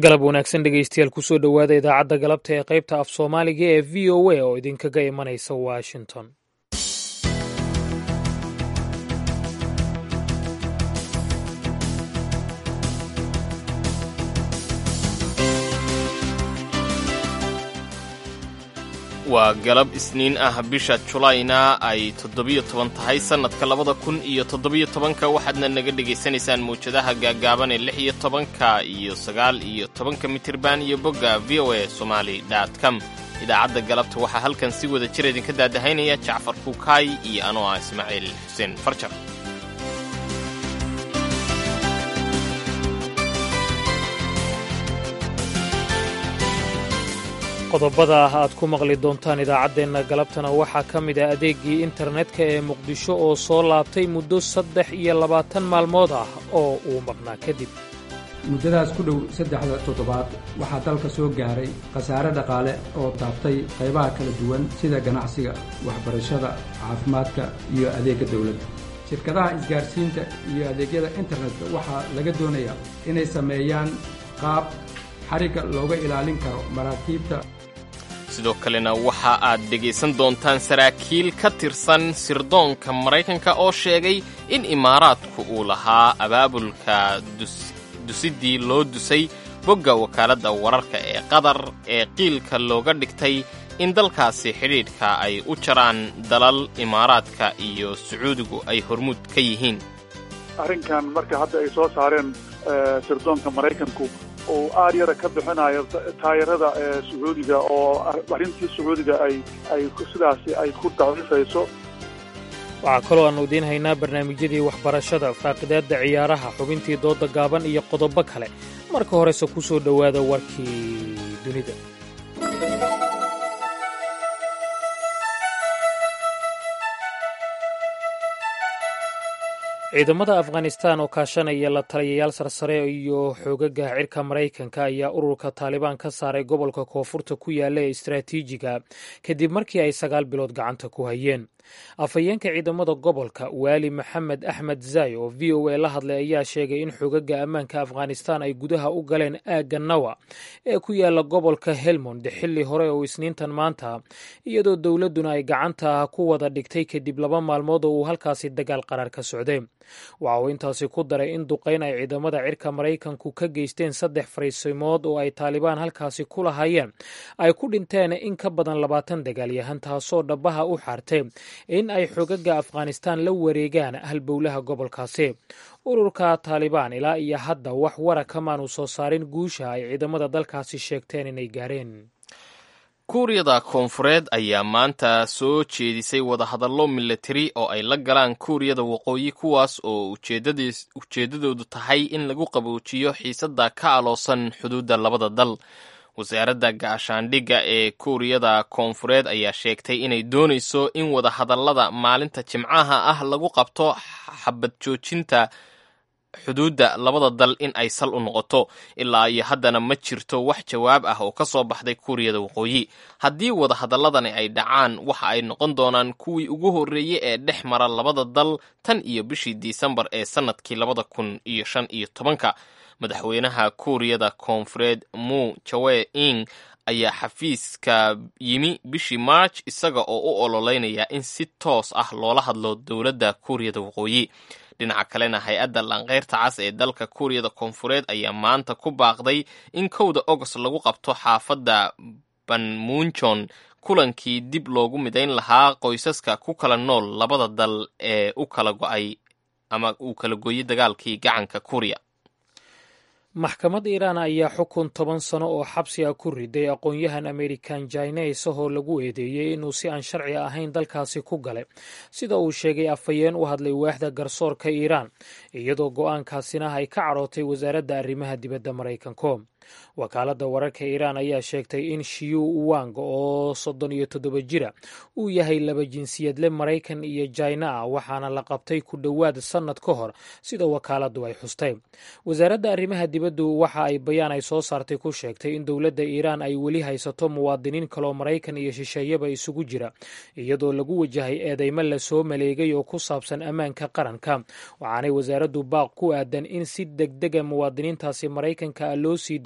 galab wanaagsan dhegeystayaal kusoo dhowaada idaacadda galabta ee qaybta af soomaaliga ee v o a oo idinkaga imanaysa washington waa galab isniin ah bisha julayna ay toddobiyo toban tahay sannadka labada kun iyo toddobiyo tobanka waxaadna naga dhegaysanaysaan mawjadaha gaagaaban ee lix iyo tobanka iyo sagaal iyo tobanka mitirban iyo bogga v o a somali dot com idaacadda galabta waxaa halkan si wada jir idinka daadahaynaya jacfar kuukaay iyo anoo ah ismaaciil xuseen farjar qodobada ah aad ku maqli doontaan idaacaddeenna galabtana waxaa ka mid ah adeeggii internetka ee muqdisho oo soo laabtay muddo saddex iyo labaatan maalmood ah oo uu maqnaa kadib muddadaas ku dhow saddexda toddobaad waxaa dalka soo gaaray khasaare dhaqaale oo taabtay qaybaha kala duwan sida ganacsiga waxbarashada caafimaadka iyo adeegga dawladda shirkadaha isgaarsiinta iyo adeegyada internetka waxaa laga doonayaa inay sameeyaan qaab xarigga looga ilaalin karo maraakiibta sidoo kalena waxa aad dhegaysan doontaan saraakiil ka tirsan sirdoonka maraykanka oo sheegay in imaaraadku uu lahaa abaabulka dusiddii loo dusay bogga wakaaladda wararka ee qatar ee qiilka looga dhigtay in dalkaasi xidhiidhka ay u jaraan dalal imaaraadka iyo sacuudigu ay hormuud ka yihiin arrinkan marka hadda ay soo saareen sirdoonka maraykanku uu aad yara ka bixinayo taayarada ee sacuudiga oo arrintii sacuudiga ay ay sidaasi ay ku daciifayso waxaa kaloo aannu idiin haynaa barnaamijyadii waxbarashada faaqidaadda ciyaaraha xubintii doodda gaaban iyo qodobo kale marka horese ku soo dhowaada warkii dunida ciidamada afghanistan oo kaashanaya la taliyayaal sarsare iyo xoogaga cirka maraykanka ayaa ururka taalibaan ka saaray gobolka koonfurta ku yaalla ee istaraatiijiga kadib markii ay sagaal bilood gacanta ku hayeen afhayeenka ciidamada gobolka waali maxamed axmed zay oo v o a la hadlay ayaa sheegay in xogaga ammaanka afghanistan ay gudaha u galeen aagga nawa ee ku yaalla gobolka helmond xilli hore oo isniintan maanta iyadoo dowladduna ay gacanta ku wada dhigtay kadib laba maalmood oo uu halkaasi dagaal qaraar ka socday waxa uu intaasi ku daray in duqayn ay ciidamada cirka maraykanku ka geysteen saddex fariisimood oo ay taalibaan halkaasi ku lahaayeen ay ku dhinteen in ka badan labaatan dagaalyahan taasoo dhabaha u xaartay in ay xogaga afghanistan la wareegaan halbowlaha gobolkaasi ururka taalibaan ilaa iyo hadda wax wara kamaanu soo saarin guusha ay ciidamada dalkaasi sheegteen inay gaareen kuuriyada koonfureed ayaa maanta soo jeedisay wadahadallo milatari oo ay la galaan kuuriyada waqooyi kuwaas oo ujeeddadoodu tahay in lagu qaboojiyo xiisadda ka aloosan xuduudda labada dal wasaaradda gaashaandhigga ee kuuriyada koonfureed ayaa sheegtay inay doonayso in wadahadallada maalinta jimcaha ah lagu qabto xabad joojinta xuduudda labada dal in ay sal u noqoto ilaa iyo haddana ma jirto wax jawaab ah oo ka soo baxday kuuriyada waqooyi haddii wadahadaladani ay dhacaan waxa ay noqon doonaan kuwii ugu horreeyey ee dhex mara labada dal tan iyo bishii disembar ee sannadkii labada kun iyo shan iyo tobanka madaxweynaha kuuriyada koonfureed mu jawe ing ayaa xafiiska yimi bishii march isaga oo u ololeynaya in si toos ah loola hadlo dowladda kuuriyada waqooyi dhinaca kalena hay-adda laanqeyrta cas ee dalka kuuriyada koonfureed ayaa maanta ku baaqday in kowda ogost lagu qabto xaafadda banmunjon kulankii dib loogu midayn lahaa qoysaska ku kala nool labada dal ee u kala go-ay ama uu kala gooyey dagaalkii gacanka kuuriya maxkamad iiraan ayaa xukun toban sano oo xabsi ah ku riday aqoon-yahan amerikan jines ahoo lagu eedeeyey inuu si aan sharci ahayn dalkaasi ku galay sida uu sheegay afhayeen u hadlay waaxda garsoorka iiraan iyadoo go-aankaasina ay ka cadhootay wasaaradda arrimaha dibadda maraykanko wakaaladda wararka iiraan ayaa sheegtay in shiyu wang oo soddon iyo toddoba jira uu yahay laba jinsiyadle maraykan iyo jaina ah waxaana la qabtay ku dhowaad sannad ka hor sida wakaaladdu ay xustay wasaaradda arrimaha dibaddu waxa ay bayaan ay soo saartay ku sheegtay in dowladda iiraan ay weli haysato muwaadiniin kaloo maraykan iyo shisheeyaba isugu jira iyadoo lagu wajahay eedeymo lasoo maleegay oo ku saabsan ammaanka qaranka waxaanay wasaaraddu baaq ku aadan in si degdega muwaadiniintaasi maraykanka ah loo sii daayo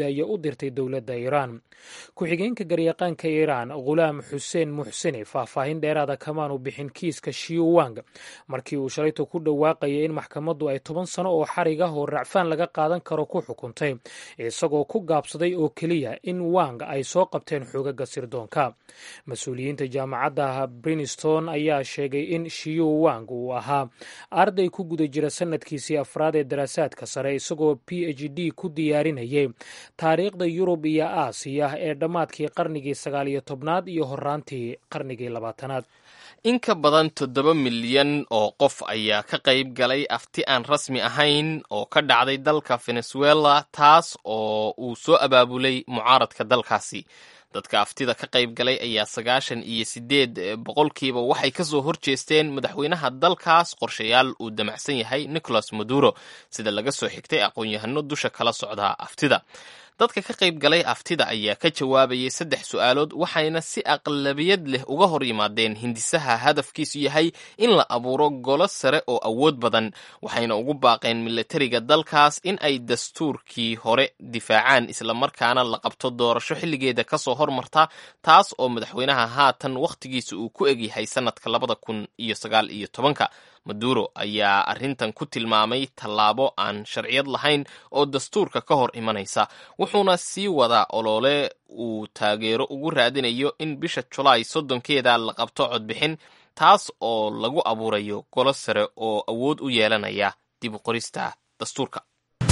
iyo u dirtay dowladda iiraan ku-xigeenka garyaqaanka iiraan khulaam xuseen muxsini faahfaahin dheeraada kamaanu bixin kiiska shiuwang markii uu shalayto ku dhawaaqayay in maxkamaddu ay toban sano oo xarig ah oo racfaan laga qaadan karo ku xukuntay isagoo ku gaabsaday oo keliya in wang ay soo qabteen xoogaga sirdoonka mas-uuliyiinta jaamacadda brinston ayaa sheegay in shiyu wang uu ahaa arday ku guda jira sanadkiisii afraad ee daraasaadka sare isagoo p h d ku diyaarinayay taariikhda yurub iyo aasiya ee dhammaadkii qarnigii sagaal iyo tobnaad iyo horaantii qarnigii labaatanaad in ka badan toddoba milyan oo qof ayaa ka qayb galay afti aan rasmi ahayn oo ka dhacday dalka venezuela taas oo uu soo abaabulay mucaaradka dalkaasi dadka aftida ka qayb galay ayaa sagaashan iyo sideed boqolkiiba waxay kasoo horjeesteen madaxweynaha dalkaas qorshayaal uu damacsan yahay nicolas maduro sida laga soo xigtay aqoon-yahano dusha kala socda aftida dadka ka qayb galay aftida ayaa ka jawaabayay saddex su-aalood waxayna si aqlabiyad leh uga hor yimaadeen hindisaha hadafkiisu yahay in la abuuro golo sare oo awood badan waxayna ugu baaqeen milatariga dalkaas in ay dastuurkii hore difaacaan islamarkaana la qabto doorasho xilligeeda kasoo hormarta taas oo madaxweynaha haatan wakhtigiisa uu ku egyahay sanadka labada kun iyo sagaal iyo tobanka maduro ayaa arrintan ku tilmaamay tallaabo aan sharciyad lahayn oo dastuurka ka hor imanaysa wuxuuna sii wadaa olole uu taageero ugu raadinayo in bisha julaay soddonkeeda la qabto codbixin taas oo lagu abuurayo golo sare oo awood u yeelanaya dib u qorista dastuurka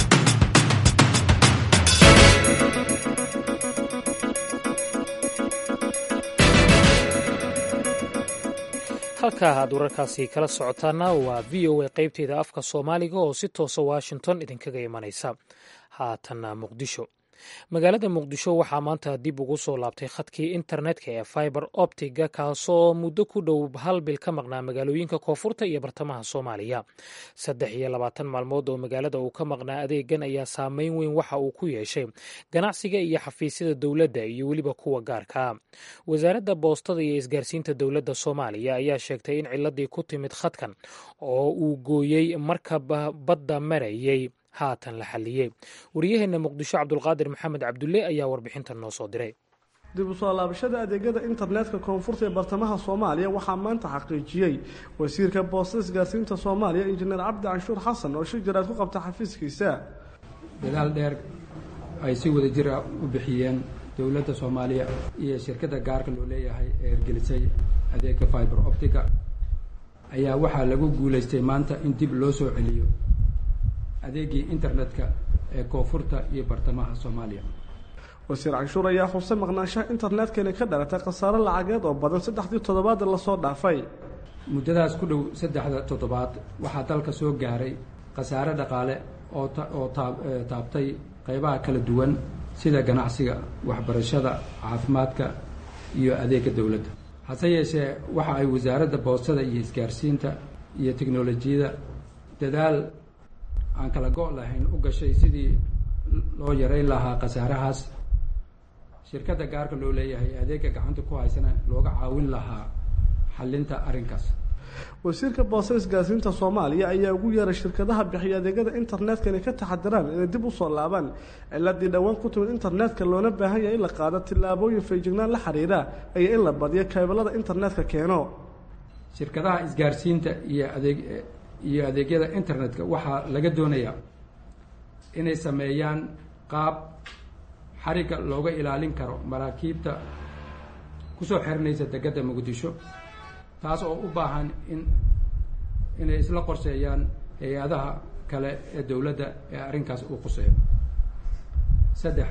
halkaa aad wararkaasi kala socotaana waa v o a qaybteeda afka soomaaliga oo si toosa washington idinkaga imanaysa haatanna muqdisho magaalada muqdisho waxaa maanta dib ugu soo laabtay khadkii internetka ee fiber optiga kaasoo muddo ku dhow hal bil ka maqnaa magaalooyinka koonfurta iyo bartamaha soomaaliya saddex iyo labaatan maalmood oo magaalada uu ka maqnaa adeegan ayaa saameyn weyn waxa uu ku yeeshay ganacsiga iyo xafiisyada dowladda iyo weliba kuwa gaarka wasaaradda boostada iyo isgaarsiinta dowladda soomaaliya ayaa sheegtay in ciladii ku timid khadkan oo uu gooyey markaba badda marayay haatan la xalliyey waryaheena muqdisho cabdulqaadir maxamed cabdulle ayaa warbixintan noo soo diray dib u soo laabashada adeegyada internetka koonfurta ee bartamaha soomaaliya waxaa maanta xaqiijiyey wasiirka boostada isgaarsiinta soomaaliya injineer cabdi canshuur xasan oo shir jaraad ku qabta xafiiskiisa dadaal dheer ay si wada jir ah u bixiyeen dowladda soomaaliya iyo shirkadda gaarka loo leeyahay ee hirgelisay adeega fiber optica ayaa waxaa lagu guulaystay maanta in dib loo soo celiyo adeegii internetka ee koonfurta iyo bartamaha soomaaliya wasiir canshuur ayaa xusay maqnaanshaha internetkani ka dhalatay khasaaro lacageed oo badan saddexdii toddobaad lasoo dhaafay muddadaas ku dhow saddexda toddobaad waxaa dalka soo gaaray khasaare dhaqaale oo oo taabtay qaybaha kala duwan sida ganacsiga waxbarashada caafimaadka iyo adeega dowladda hase yeeshee waxa ay wasaaradda boostada iyo isgaarsiinta iyo teknolojiyada dadaal aan kala go' lahayn u gashay sidii loo yareyn lahaa khasaarahaas shirkadda gaarka loo leeyahay adeega gacanta ku haysana looga caawin lahaa xallinta arrinkaas wasiirka boostada isgaarsiinta soomaaliya ayaa ugu yeeray shirkadaha bixiya adeegyada internetkani ka taxadiraan inay dib usoo laabaan ciladii dhowaan ku timid internetka loona baahan yahay in la qaado tillaabooyin feejignaan la xiriira iyo in la badiyo kaybalada internetka keeno shirkadaha isgaarsiinta iyo adeeg iyo adeegyada internetka waxaa laga doonayaa inay sameeyaan qaab xarigga looga ilaalin karo maraakiibta kusoo xirinaysa degedda muqdisho taas oo u baahan in inay isla qorseeyaan hay-adaha kale ee dowladda ee arrinkaas uu quseeyo saddex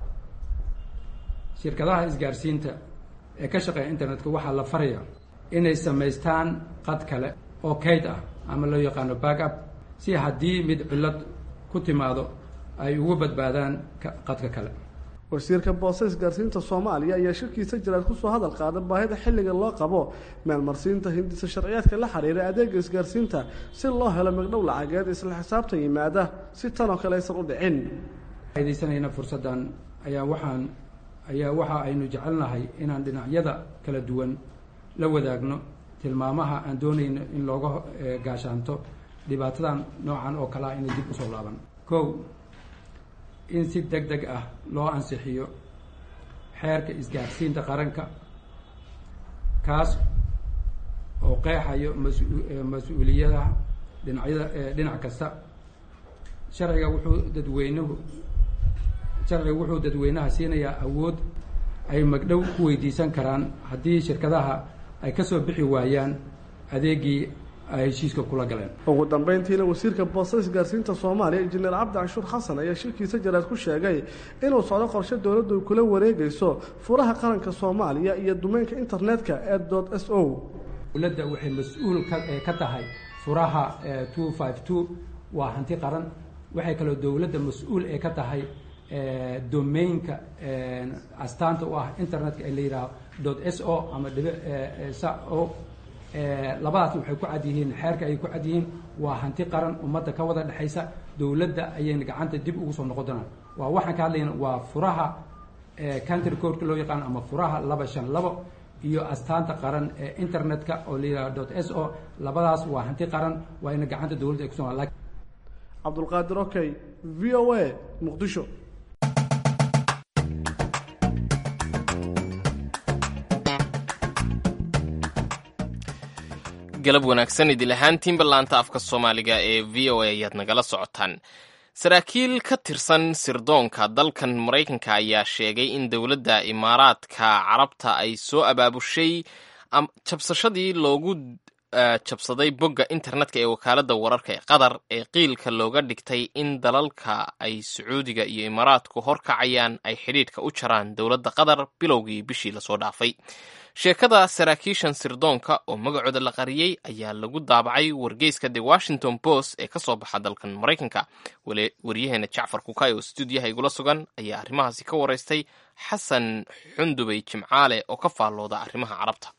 shirkadaha isgaarsiinta ee ka shaqeeya internetka waxaa la faraya inay samaystaan qad kale oo kayd ah ama loo yaqaano back up si haddii mid cillad ku timaado ay uga badbaadaan qadka kale wasiirka boostada isgaarsiinta soomaaliya ayaa shirkiisa jiraad kusoo hadal qaada baahida xilliga loo qabo meelmarsiinta hindisa sharciyaadka la xiriira adeega isgaarsiinta si loo helo migdhow lacageed isla xisaabtan yimaada si tanoo kale aysan u dhicin faidaysanayna fursaddan ayaa waxaan ayaa waxa aynu jecelnahay inaan dhinacyada kala duwan la wadaagno tilmaamaha aan doonayno in looga gaashaanto dhibaatadan noocan oo kalea inay dib usoo laaban kow in si deg deg ah loo ansixiyo xeerka isgaarsiinta qaranka kaas oo qeexayo mas-mas-uuliyadaha dhinacyada dhinac kasta sharciga wuxuu dadweynuhu sharciga wuxuu dadweynaha siinayaa awood ay magdhow ku weydiisan karaan haddii shirkadaha ay ka soo bixi waayaan adeegii ay heshiiska kula galeen ugu dambeyntiina wasiirka boostada isgaarsiinta soomaaliya injineer cabdi canshuur xasan ayaa shirkiisa jaraad ku sheegay inuu socdo qorshe dowladdu ay kula wareegayso furaha qaranka soomaaliya iyo dumeynka internetka ee dot s o dowladda waxay mas-uul ka ka tahay furaha two five two waa hanti qaran waxay kaloo dowladda mas-uul ee ka tahay domainka astaanta u ah internetka ee la yidhaaho dot s o ama dhibi sa o labadaas waxay ku cad yihiin xeerka ayay ku cad yihiin waa hanti qaran ummadda ka wada dhexaysa dowladda ayayna gacanta dib ugu soo noqon doonaan waa waxaan ka hadlayna waa furaha country codeka loo yaqaano ama furaha laba shan labo iyo astaanta qaran ee internetka oo la yidhaho dot s o labadaas waa hanti qaran waa ina gacanta dowladda ay kuso cabdulqaadir okey v o a muqdisho galab wanaagsan idil ahaantiinba laanta afka soomaaliga ee v o a ayaad nagala socotaan saraakiil ka tirsan sirdoonka dalkan maraykanka ayaa sheegay in dowladda imaaraadka carabta ay soo abaabushay jabsashadii loogu jabsaday bogga internetka ee wakaaladda wararka ee qatar ee qiilka looga dhigtay in dalalka ay sacuudiga iyo imaaraadku horkacayaan ay xidhiidhka u jaraan dowladda qatar bilowgii bishii lasoo dhaafay sheekada saraakiishan sirdoonka oo magacooda la qariyey ayaa lagu daabacay wargeyska the washington post ee ka soo baxa dalkan maraykanka waryaheena jacfar kukay oo stuudiyaha igula sugan ayaa arrimahaasi ka waraystay xasan xundubey jimcaale oo ka faallooda arrimaha carabta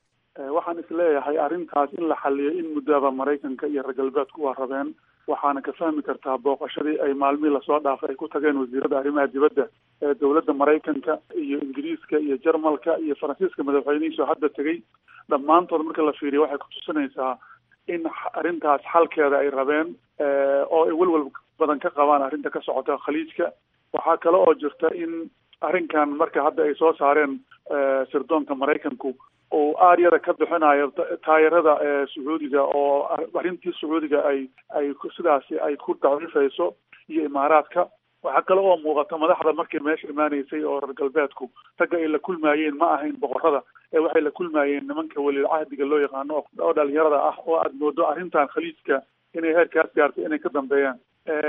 waxaan isleeyahay arrintaas in la xaliyo in muddoaba maraykanka iyo reer galbeedku waa rabeen waxaana ka fahmi kartaa booqashadii ay maalmihii lasoo dhaafay ay ku tageen wasiirada arrimaha dibadda ee dowladda maraykanka iyo ingiriiska iyo jarmalka iyo faransiiska madaxweynihiisoo hadda tegey dhammaantood marka la fiiriyo waxay kutusinaysaa in arrintaas xalkeeda ay rabeen oo ay welwel badan ka qabaan arrinta ka socota khaliijka waxaa kale oo jirta in arrinkan marka hadda ay soo saareen sirdoonka maraykanku oo aaryada ka bixinayo taayarada sacuudiga oo arrintii sacuudiga ay ay sidaasi ay ku daciifayso iyo imaaraadka waxaa kale oo muuqata madaxda markay meesha imaanaysay oo reer galbeedku ragga ay la kulmaayeen ma ahayn boqorada ee waxay la kulmaayeen nimanka weliil cahdiga loo yaqaano oo dhalinyarada ah oo aada moodo arrintan khaliijka inay heerkaas gaartay inay ka dambeeyaan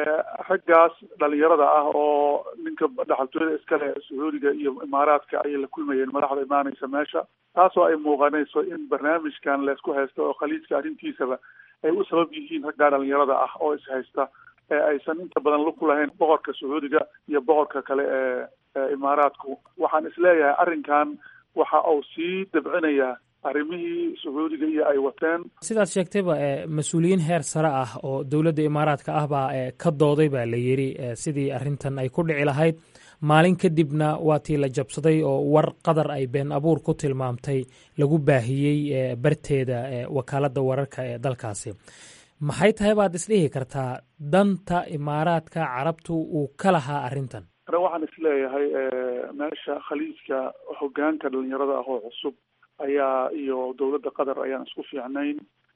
raggaas dhalinyarada ah oo ninka dhaxaltooyada iskale sacuudiga iyo imaaraadka ayay la kulmayeen madaxda imaanaysa meesha taasoo ay muuqanayso in barnaamijkan laysku haysto oo khaliijka arrintiisaba ay u sabab yihiin raggaa dhalinyarada ah oo ishaysta ee aysan inta badan lug ku lahayn boqorka sacuudiga iyo boqorka kale ee imaaraadku waxaan isleeyahay arrinkan waxa uu sii dabcinayaa arrimihii sacuudiga iyo ay wateen sidaad sheegtayba mas-uuliyiin heer sare ah oo dowladda imaaraadka ah baa ka dooday baa la yidhi sidii arrintan ay ku dhici lahayd maalin kadibna waa tii la jabsaday oo war qadar ay been abuur ku tilmaamtay lagu baahiyey barteeda wakaaladda wararka ee dalkaasi maxay tahay baad isdhihi kartaa danta imaaraadka carabtu uu ka lahaa arrintan waxaan isleeyahay meesha khaliijka hogaanka dhalinyarada ah oo cusub ayaa iyo dowladda qatar ayaan isku fiicnayn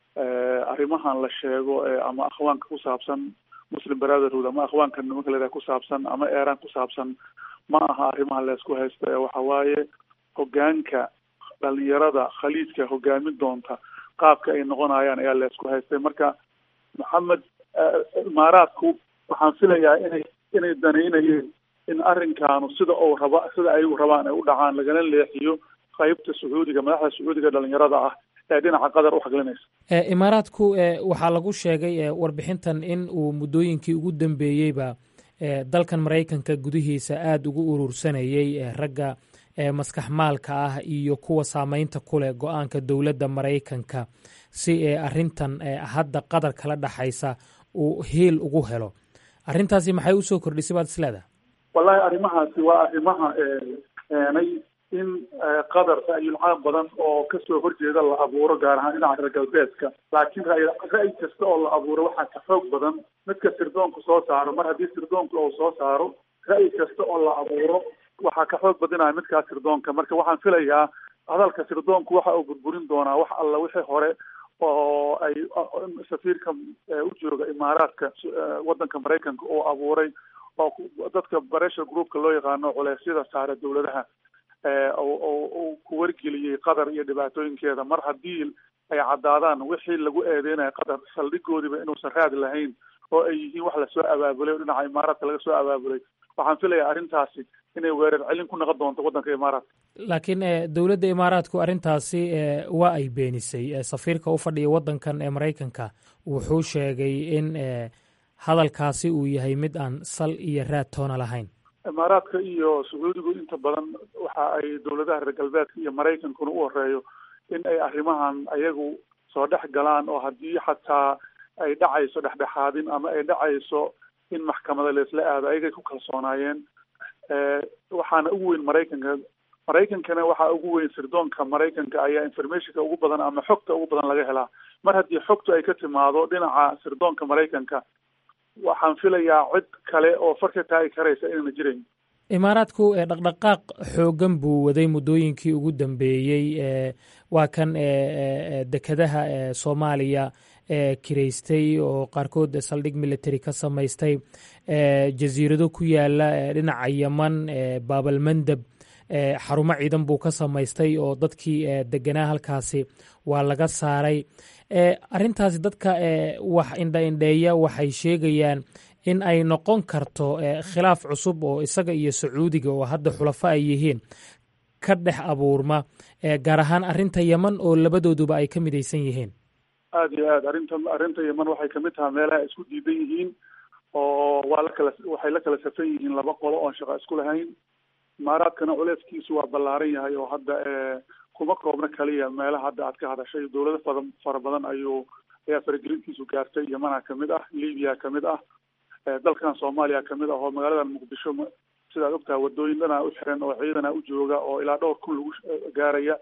arrimahan la sheego ama akhwaanka ku saabsan muslim brotherhood ama akhwaanka nimanka la ku saabsan ama eeraan ku saabsan ma aha arrimaha laysku haysto ee waxa waaye hogaanka dhalinyarada khaliijka hogaamin doonta qaabka ay noqonayaan ayaa laysku haystay marka maxamed imaaraadku waxaan filayaa inay inay danaynayeen in arrinkaanu sida uu raba sida ayagu rabaan ay u dhacaan lagana leexiyo qaybta sacuudiga madaxda sacuudiga dhalinyarada ah ee dhinaca qatar u xaglinaysa imaaraadku waxaa lagu sheegay warbixintan in uu muddooyinkii ugu dambeeyeyba dalkan maraykanka gudihiisa aada ugu urursanayey ragga maskax maalka ah iyo kuwa saameynta ku leh go-aanka dowladda maraykanka si arrintan hadda qatar kala dhaxaysa uu hiil ugu helo arrintaasi maxay usoo kordhisay baad isleedaha wallahi arrimahaasi waa arrimaha keenay in qatar ra'yul caam badan oo kasoo horjeeda la abuuro gaar ahaan dhinaca reer galbeedka laakiin ra'yi kasta oo la abuuro waxaa ka xoog badan midka sirdoonku soo saaro mar haddii sirdoonku uu soo saaro ra'yi kasta oo la abuuro waxaa ka xoog badinaya midkaas sirdoonka marka waxaan filayaa hadalka sirdoonku waxa uu burburin doonaa wax alla wixii hore oo ay safiirka u jooga imaaraadka waddanka maraykanka oo abuuray oo dadka pressure groupka loo yaqaano culeysyada saare dawladaha uu ku wargeliyey qatar iyo dhibaatooyinkeeda mar haddii ay caddaadaan wixii lagu eedeynayo qatar saldhigoodiba inuusan raad lahayn oo ay yihiin wax lasoo abaabulay oo dhinaca imaaraadka laga soo abaabulay waxaan filayaa arrintaasi inay weerar celin ku noqon doonto waddanka imaaraadka laakiin dowladda imaaraadku arrintaasi waa ay beenisay safiirka u fadhiya waddankan ee maraykanka wuxuu sheegay in hadalkaasi uu yahay mid aan sal iyo raad toona lahayn imaaraadka iyo sacuudigu inta badan waxa ay dowladaha reer galbeedka iyo maraykankuna u horeeyo in ay arrimahan ayagu soo dhex galaan oo haddii xataa ay dhacayso dhexdhexaadin ama ay dhacayso in maxkamada laisla aado ayagay ku kalsoonaayeen waxaana ugu weyn maraykanka maraykankana waxaa ugu weyn sirdoonka maraykanka ayaa informationka ugu badan ama xogta ugu badan laga helaa mar haddii xogtu ay ka timaado dhinaca sirdoonka maraykanka waxaan filayaa cid kale oo far ka taagi karaysa inayna jirayn imaaraadku dhaqdhaqaaq xoogan buu waday muddooyinkii ugu dambeeyey waa kan dekedaha soomaaliya kiraystay oo qaarkood saldhig military ka samaystay jasiirado ku yaala dhinaca yeman baabalmandab xarumo ciidan buu ka samaystay oo dadkii deganaa halkaasi waa laga saaray arrintaasi dadka wax indhaindheeya waxay sheegayaan in ay noqon karto khilaaf cusub oo isaga iyo sacuudiga oo hadda xulafo ay yihiin ka dhex abuurma gaar ahaan arrinta yeman oo labadooduba ay ka midaysan yihiin aada iyo aad arrinta arrinta yeman waxay kamid tahay meelaha ay isku diidan yihiin oo waa la kala waxay la kala safan yihiin laba qolo oon shaqo isku lahayn imaaraadkana culeyskiisu waa ballaaran yahay oo hadda kuma koobna kaliya meelaha hadda aad ka hadashay dowlado fada fara badan ayuu ayaa faragelintiisu gaartay yemana kamid ah libiya kamid ah dalkan soomaaliya kamid ah oo magaaladan muqdisho sidaad ogtaha wadooyin dhanaa u xiran oo ciidana u jooga oo ilaa dhowr kun lagu gaaraya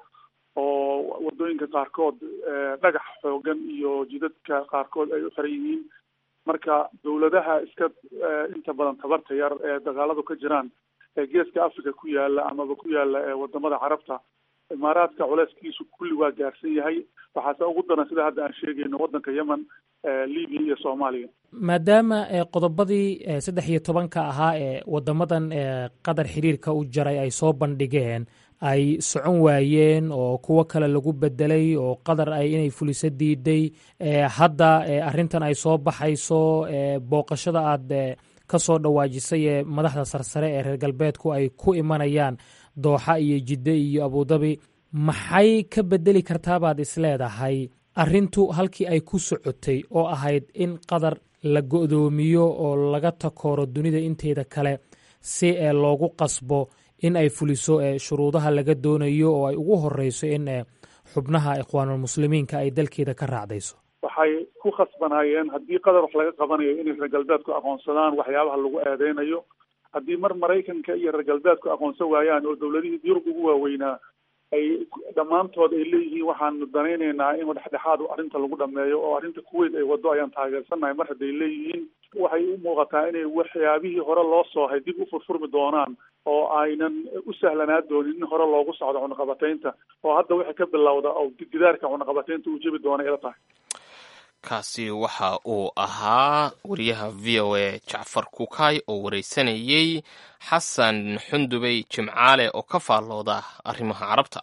oo wadooyinka qaarkood dhagax xoogan iyo jidadka qaarkood ay u xiran yihiin marka dowladaha iska inta badan tabarta yar ee dagaaladu ka jiraan ee geeska africa ku yaala amaba ku yaala wadamada carabta imaaraadka culeyskiisu kulli waa gaarsan yahay waxaase ugu daran sida hadda aan sheegayno waddanka yemen libiya iyo soomaaliya maadaama qodobadii saddex iyo tobanka ahaa ee wadamadan qatar xiriirka u jaray ay soo bandhigeen ay socon waayeen oo kuwo kale lagu bedelay oo qatar ay inay fuliso diiday hadda arrintan ay soo baxayso booqashada aad ka soo dhawaajisay ee madaxda sarsare ee reer galbeedku ay ku imanayaan dooxa iyo jidde iyo abudabi maxay ka bedeli kartaabaad isleedahay arrintu halkii ay ku socotay oo ahayd in qatar la go'doomiyo oo laga takooro dunida inteeda kale si ee loogu qasbo in ay fuliso shuruudaha laga doonayo oo ay ugu horeyso in xubnaha ikhwaanulmuslimiinka ay dalkeeda ka raacdayso waxay ku khasbanaayeen haddii qatar wax laga qabanayo inay reer galbeedku aqoonsadaan waxyaabaha lagu eedeynayo haddii mar maraykanka iyo reer galbeedku aqoonsan waayaan oo dowladihii yurub ugu waaweynaa ay dhammaantood ay leeyihiin waxaanu danaynaynaa in dhexdhexaad arrinta lagu dhameeyo oo arrinta kuweyt ay wado ayaan taageersannahay mar hadday leeyihiin waxay u muuqataa inay waxyaabihii hore loo soohay dib u furfurmi doonaan oo aynan u sahlanaa doonin in hore loogu socdo cunaqabataynta oo hadda wixii ka bilowda oo gidaarka cunaqabataynta uu jebi doona ila tahay kaasi waxa uu ahaa wariyaha v o a jacfar kukaay oo wareysanayey xasan xundubey jimcaale oo ka faallooda arrimaha carabta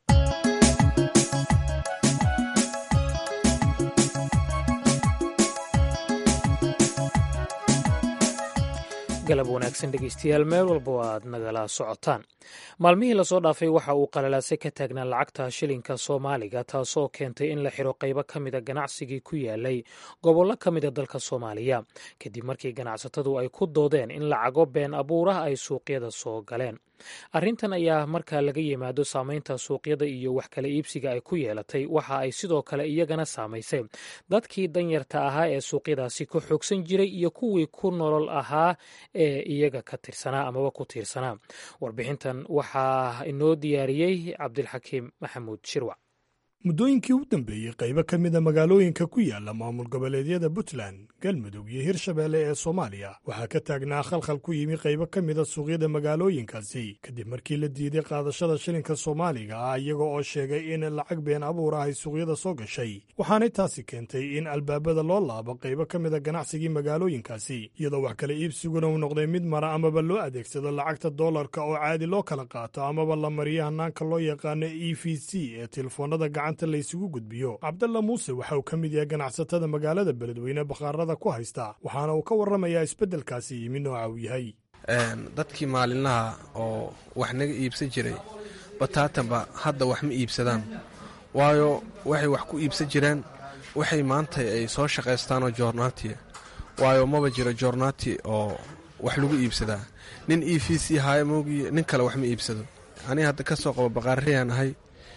galab wanaagsan dhegeystayaal meel walba oo aad nagala socotaan maalmihii lasoo dhaafay waxa uu qalalaase ka taagnaa lacagta shilinka soomaaliga taasoo keentay in la xiro qaybo ka mida ganacsigii ku yaalay gobollo ka mida dalka soomaaliya kadib markii ganacsatadu ay ku doodeen in lacago been abuurah ay suuqyada soo galeen arrintan ayaa marka laga yimaado saameynta suuqyada iyo wax kala iibsiga ay ku yeelatay waxa ay sidoo kale iyagana saamaysay dadkii danyarta ahaa ee suuqyadaasi ku xoogsan jiray iyo kuwii ku nolol ahaa ee iyaga ka tirsanaa amaba ku tiirsanaa warbixintan waxaa inoo diyaariyey cabdilxakiim maxamuud shirwac muddooyinkii u dambeeyey qaybo ka mida magaalooyinka ku yaala maamul goboleedyada puntland galmudug iyo hirshabeelle ee soomaaliya waxaa ka taagnaa khalkhal ku yimi qaybo ka mida suuqyada magaalooyinkaasi kadib markii la diiday qaadashada shilinka soomaaliga ah iyaga oo sheegay in lacag been abuur ah ay suuqyada soo gashay waxaanay taasi keentay in albaabada loo laabo qaybo ka mida ganacsigii magaalooyinkaasi iyadoo wax kala iibsiguna uu noqday mid mara amaba loo adeegsado lacagta doolarka oo caadi loo kala qaato amaba la mariyo hanaanka loo yaqaano e v c ee telefoonada gacanta laysugu gudbiyo cabdalla muuse waxa uu ka mid yahay ganacsatada magaalada beledweyne bakhaarada ku haysta waxaana uu ka warramayaa isbeddelkaasi yimi nooca uu yahay dadkii maalinlaha oo wax naga iibsan jiray bataatanba hadda wax ma iibsadaan waayo waxay wax ku iibsan jireen waxay maanta ay soo shaqaystaanoo joornaatiya waayo maba jiro joornaati oo wax lagu iibsadaa nin e v c haayo moogiye nin kale wax ma iibsado aniga hadda ka soo qabo baqaariyaan ahay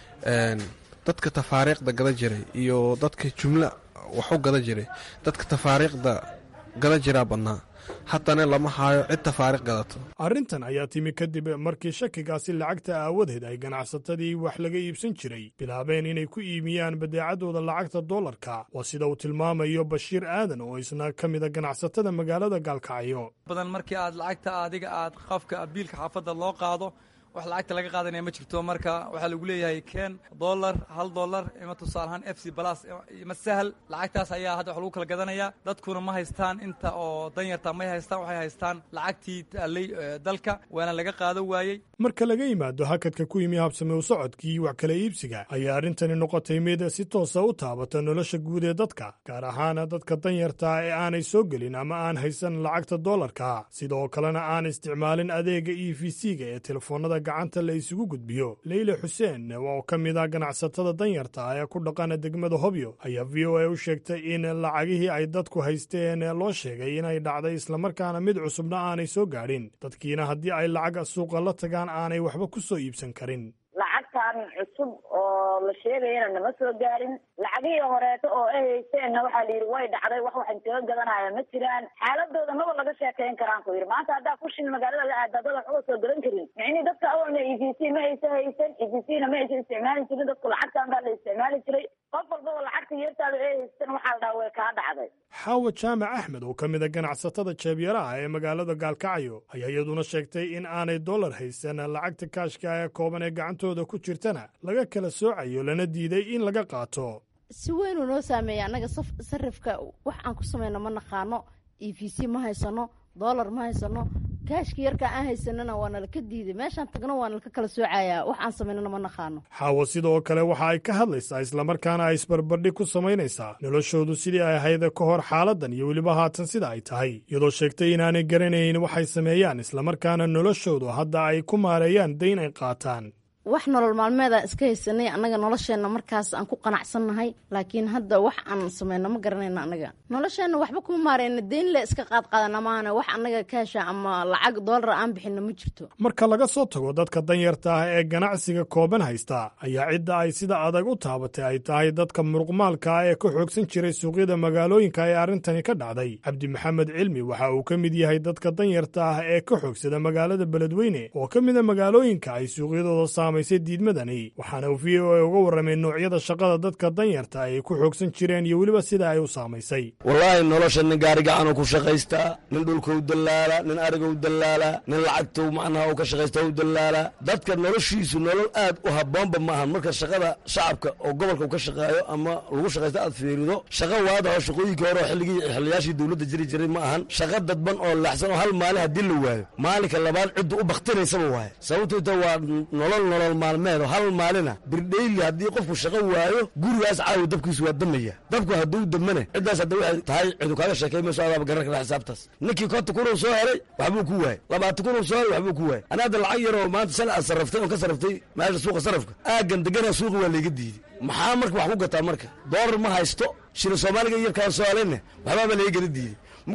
dadka tafaariiqda gada jiray iyo dadka jumla wax u gada jiray dadka tafaariiqda gada jiraa badnaa haddana lama haayo cid tafaariiq gadato arrintan ayaa timi kadib markii shakigaasi lacagta aawadeed ay ganacsatadii wax laga iibsan jiray bilaabeen inay ku iibiyaan badeecadooda lacagta doolarka waa sida uu tilmaamayo bashiir aadan oo isna ka mida ganacsatada magaalada gaalkacyo badan markii aad lacagta adiga aad qafka biilka xaafadda loo qaado wax lacagta laga qaadanaya ma jirto marka waxaa lagu leeyahay ken dollar hal dollar ima tusaalahaan f c balas ima sahal lacagtaas ayaa hadda wax lagu kala gadanaya dadkuna ma haystaan inta oo danyarta may haystaan waxay haystaan lacagtii taallay dalka waana laga qaado waayey marka laga yimaado hakadka ku yimi habsame u socodkii wax kala iibsiga ayaa arrintani noqotay mid si toosa u taabata nolosha guud ee dadka gaar ahaana dadka danyarta ee aanay soo gelin ama aan haysan lacagta doolarka sidoo kalena aan isticmaalin adeega e v c-ga ee telefoonada gacanta la isugu gudbiyo leyle xuseen oo ka mid ah ganacsatada danyarta ee ku dhaqana degmada hobyo ayaa v o a u sheegtay in lacagihii ay dadku haysteen loo sheegay inay dhacday islamarkaana mid cusubna aanay soo gaadhin dadkiina haddii ay lacag suuqa la tagaan aanay waxba ku soo iibsan karin lacagtan cusub oo la sheegayana nama soo gaarin lacagihii horeeto oo ay haysteenna waxaa la yidhi way dhacday wax waxan kaga gadanaya ma jiraan xaaladooda maba laga sheekayn karaan ku yidhi maanta haddaa kushin magaalada la aada dad waxba soo gadan karin micnii dadka awalna e v c ma aysa haysan e v c na ma aysa isticmaali jirin dadku lacagtan baa la isticmaali jiray qof walbaba lacagta yeertaada ay haystan waxaa la dhaha way kaa dhacday xaawa jaamac axmed oo ka mid a ganacsatada jeebyaraha ee magaalada gaalkacyo ayaa iyaduna sheegtay in aanay dollar haysan lacagta kaashka ee kooban ee gacantooda ku jirtana laga kala soocayo lana diiday in laga qaato si weynuu noo saameeya annaga sarifka wax aan ku samayno ma naqaano e v c ma haysano dollar ma haysano kaashka yarka aan haysanana waa nalaka diiday meeshaan tagno waa nalaka kala soocayaa wax aan samaynana ma naqaano xaawo sidoo kale waxa ay ka hadlaysaa islamarkaana ay isbarbardhig ku samaynaysaa noloshoodu sidii ay ahayd ka hor xaaladan iyo weliba haatan sida ay tahay iyadoo sheegtay inaanay garanayn waxay sameeyaan islamarkaana noloshoodu hadda ay ku maareeyaan dayn ay qaataan wax nolol maalmeedaan iska haysanay annaga nolosheenna markaas aan ku qanacsannahay laakiin hadda wax aan samayno ma garanayno annaga nolosheenna waxba kuma maarayna deyn le iska qaadqaadana maahane wax annaga kaasha ama lacag doolar aan bixinno ma jirto marka laga soo tago dadka danyarta ah ee ganacsiga kooban haysta ayaa cidda ay sida adag u taabatay ay tahay dadka muruqmaalka ah ee ka xoogsan jiray suuqyada magaalooyinka ee arrintani ka dhacday cabdi maxamed cilmi waxa uu ka mid yahay dadka danyarta ah ee ka xoogsada magaalada beledweyne oo ka mida magaalooyinka ay suuqyadooda saamay diidmadani waxaana uu v o a uga warramay noocyada shaqada dadka danyarta ay ku xoogsan jireen iyo weliba sida ay u saamaysay wallaahi nolosha nin gaarigacanuu ku shaqaystaa nin dhulka u dallaala nin ariga u dallaala nin lacagta macnaha u ka shaqaysta u dallaala dadka noloshiisu nolol aad u habboonba ma ahan marka shaqada shacabka oo gobolka u ka shaqeeyo ama lagu shaqaysta aad fiirido shaqa waada oo shaqooyinkii hore oo xilligii xiliyaashii dowladda jiri jiray ma ahan shaqa dadban oo laxsan oo hal maalin haddii la waayo maalinka labaad ciddu u bakhtinaysaba waaye sababtoo ta waa nolol nolol maalmeed oo hal maalina birdheyli haddii qofku shaqo waayo gurigaas caawi dabkiisu waa damaya dabku hadduu damane ciddaas hadda waxay tahay cidu kaaga sheekay mayso adaaba garan kara xisaabtaas ninkii konta kunuu soo helay waxbuu ku waayey labaatan kunuu soo helay waxbuu ku waayey ani hadda lacag yar oo maanta sal aad sarraftay oon ka sarraftay meesha suuqa sarrafka aaggan degana suuqa waa layga diiday maxaa marka wax ku gataa marka doolar ma haysto shila soomaaliga yarkaan soo helayne waxbaaba laga gala diiday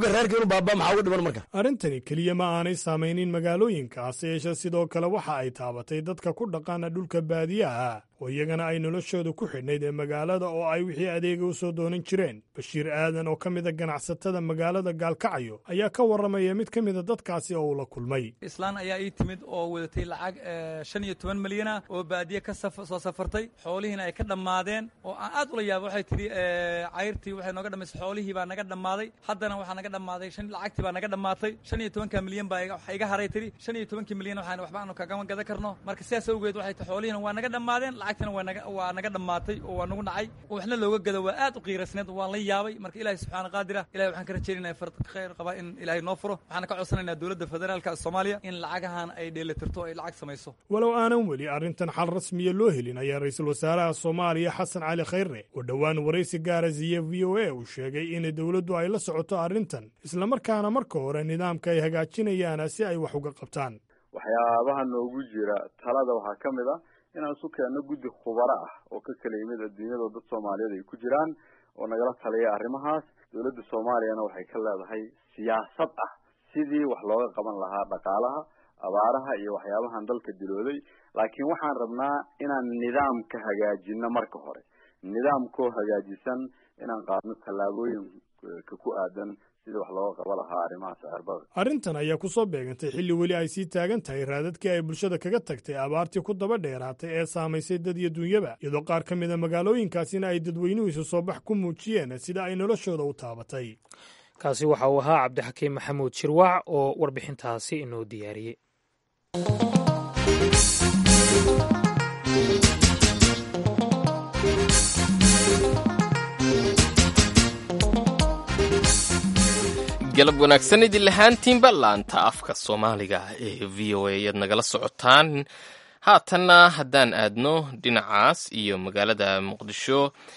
arrintani keliya ma aanay saamaynin magaalooyinka hase yeeshee sidoo kale waxa ay taabatay dadka ku dhaqaana dhulka baadiyaha oo iyagana ay noloshooda ku xidhnayd ee magaalada oo ay wixii adeega u soo doonan jireen bashiir aadan oo ka mida ganacsatada magaalada gaalkacyo ayaa ka warramaya mid ka mida dadkaasi oo uu la kulmay islaan ayaa ii timid oo wadatay lacag shan iyo toban milyan ah oo baadiye ka soo safartay xoolihiina ay ka dhammaadeen oo aan aad ula yaaba waxay tidhi cayrtii waxay nooga dhamaysay xoolihii baa naga dhammaaday haddana waxaa naga dhammaaday lacagtii baa naga dhammaatay shan iyo tobanka milyan baa iga haray tidhi shan iyo tobankii milyan waxaan waxba aanu kagama gadan karno marka sidaas awgeed waxay tahay xoolihiina waa naga dhammaadeen lacagtina waa naga waa naga dhammaatay oo waa nagu dhacay oo waxna looga gado waa aad u qiirasneed waan la yaabay marka ilaahay subxaana qaadir ah ilahay waxaan ka rajaynaya fard khayr qabaa in ilaahay noo furo waxaana ka codsanaynaa dowladda federaalka soomaaliya in lacagahan ay dheelitirto ay lacag samayso walow aanan weli arrintan xal rasmiya loo helin ayaa ra-iisul wasaaraha soomaaliya xasan cali khayre oo dhowaan waraysi gaara siiye v o a uu sheegay in dowladdu ay la socoto arrintan islamarkaana marka hore nidaamka ay hagaajinayaan si ay wax uga qabtaan waxyaabaha noogu jira talada waxaa ka mid ah inaan isu keenno guddi khubaro ah oo ka kala yimid adduunyada dad soomaaliyeed ay ku jiraan oo nagala taliya arrimahaas dowladda soomaaliyana waxay ka leedahay siyaasad ah sidii wax looga qaban lahaa dhaqaalaha abaaraha iyo waxyaabahan dalka dilooday laakiin waxaan rabnaa inaan nidaamka hagaajino marka hore nidaamkoo hagaajisan inaan qaadno tallaabooyinka ku aadan sidii wax looga qaba lahaa arrimaha sicirbada arrintan ayaa ku soo beegantay xilli weli ay sii taagan tahay raadadkii ay bulshada kaga tagtay abaartii ku daba dheeraatay ee saamaysay dad iyo dunyaba iyadoo qaar ka mida magaalooyinkaasina ay dadweynuhu isu soo bax ku muujiyeen sida ay noloshooda u taabatay kaasi waxa uu ahaa cabdixakiim maxamuud shirwac oo warbixintaasi inoo diyaariyey galab wanaagsan idin lahaantiinba laanta afka soomaaliga ee v o a ayaad nagala socotaan haatanna haddaan aadno dhinacaas iyo magaalada muqdisho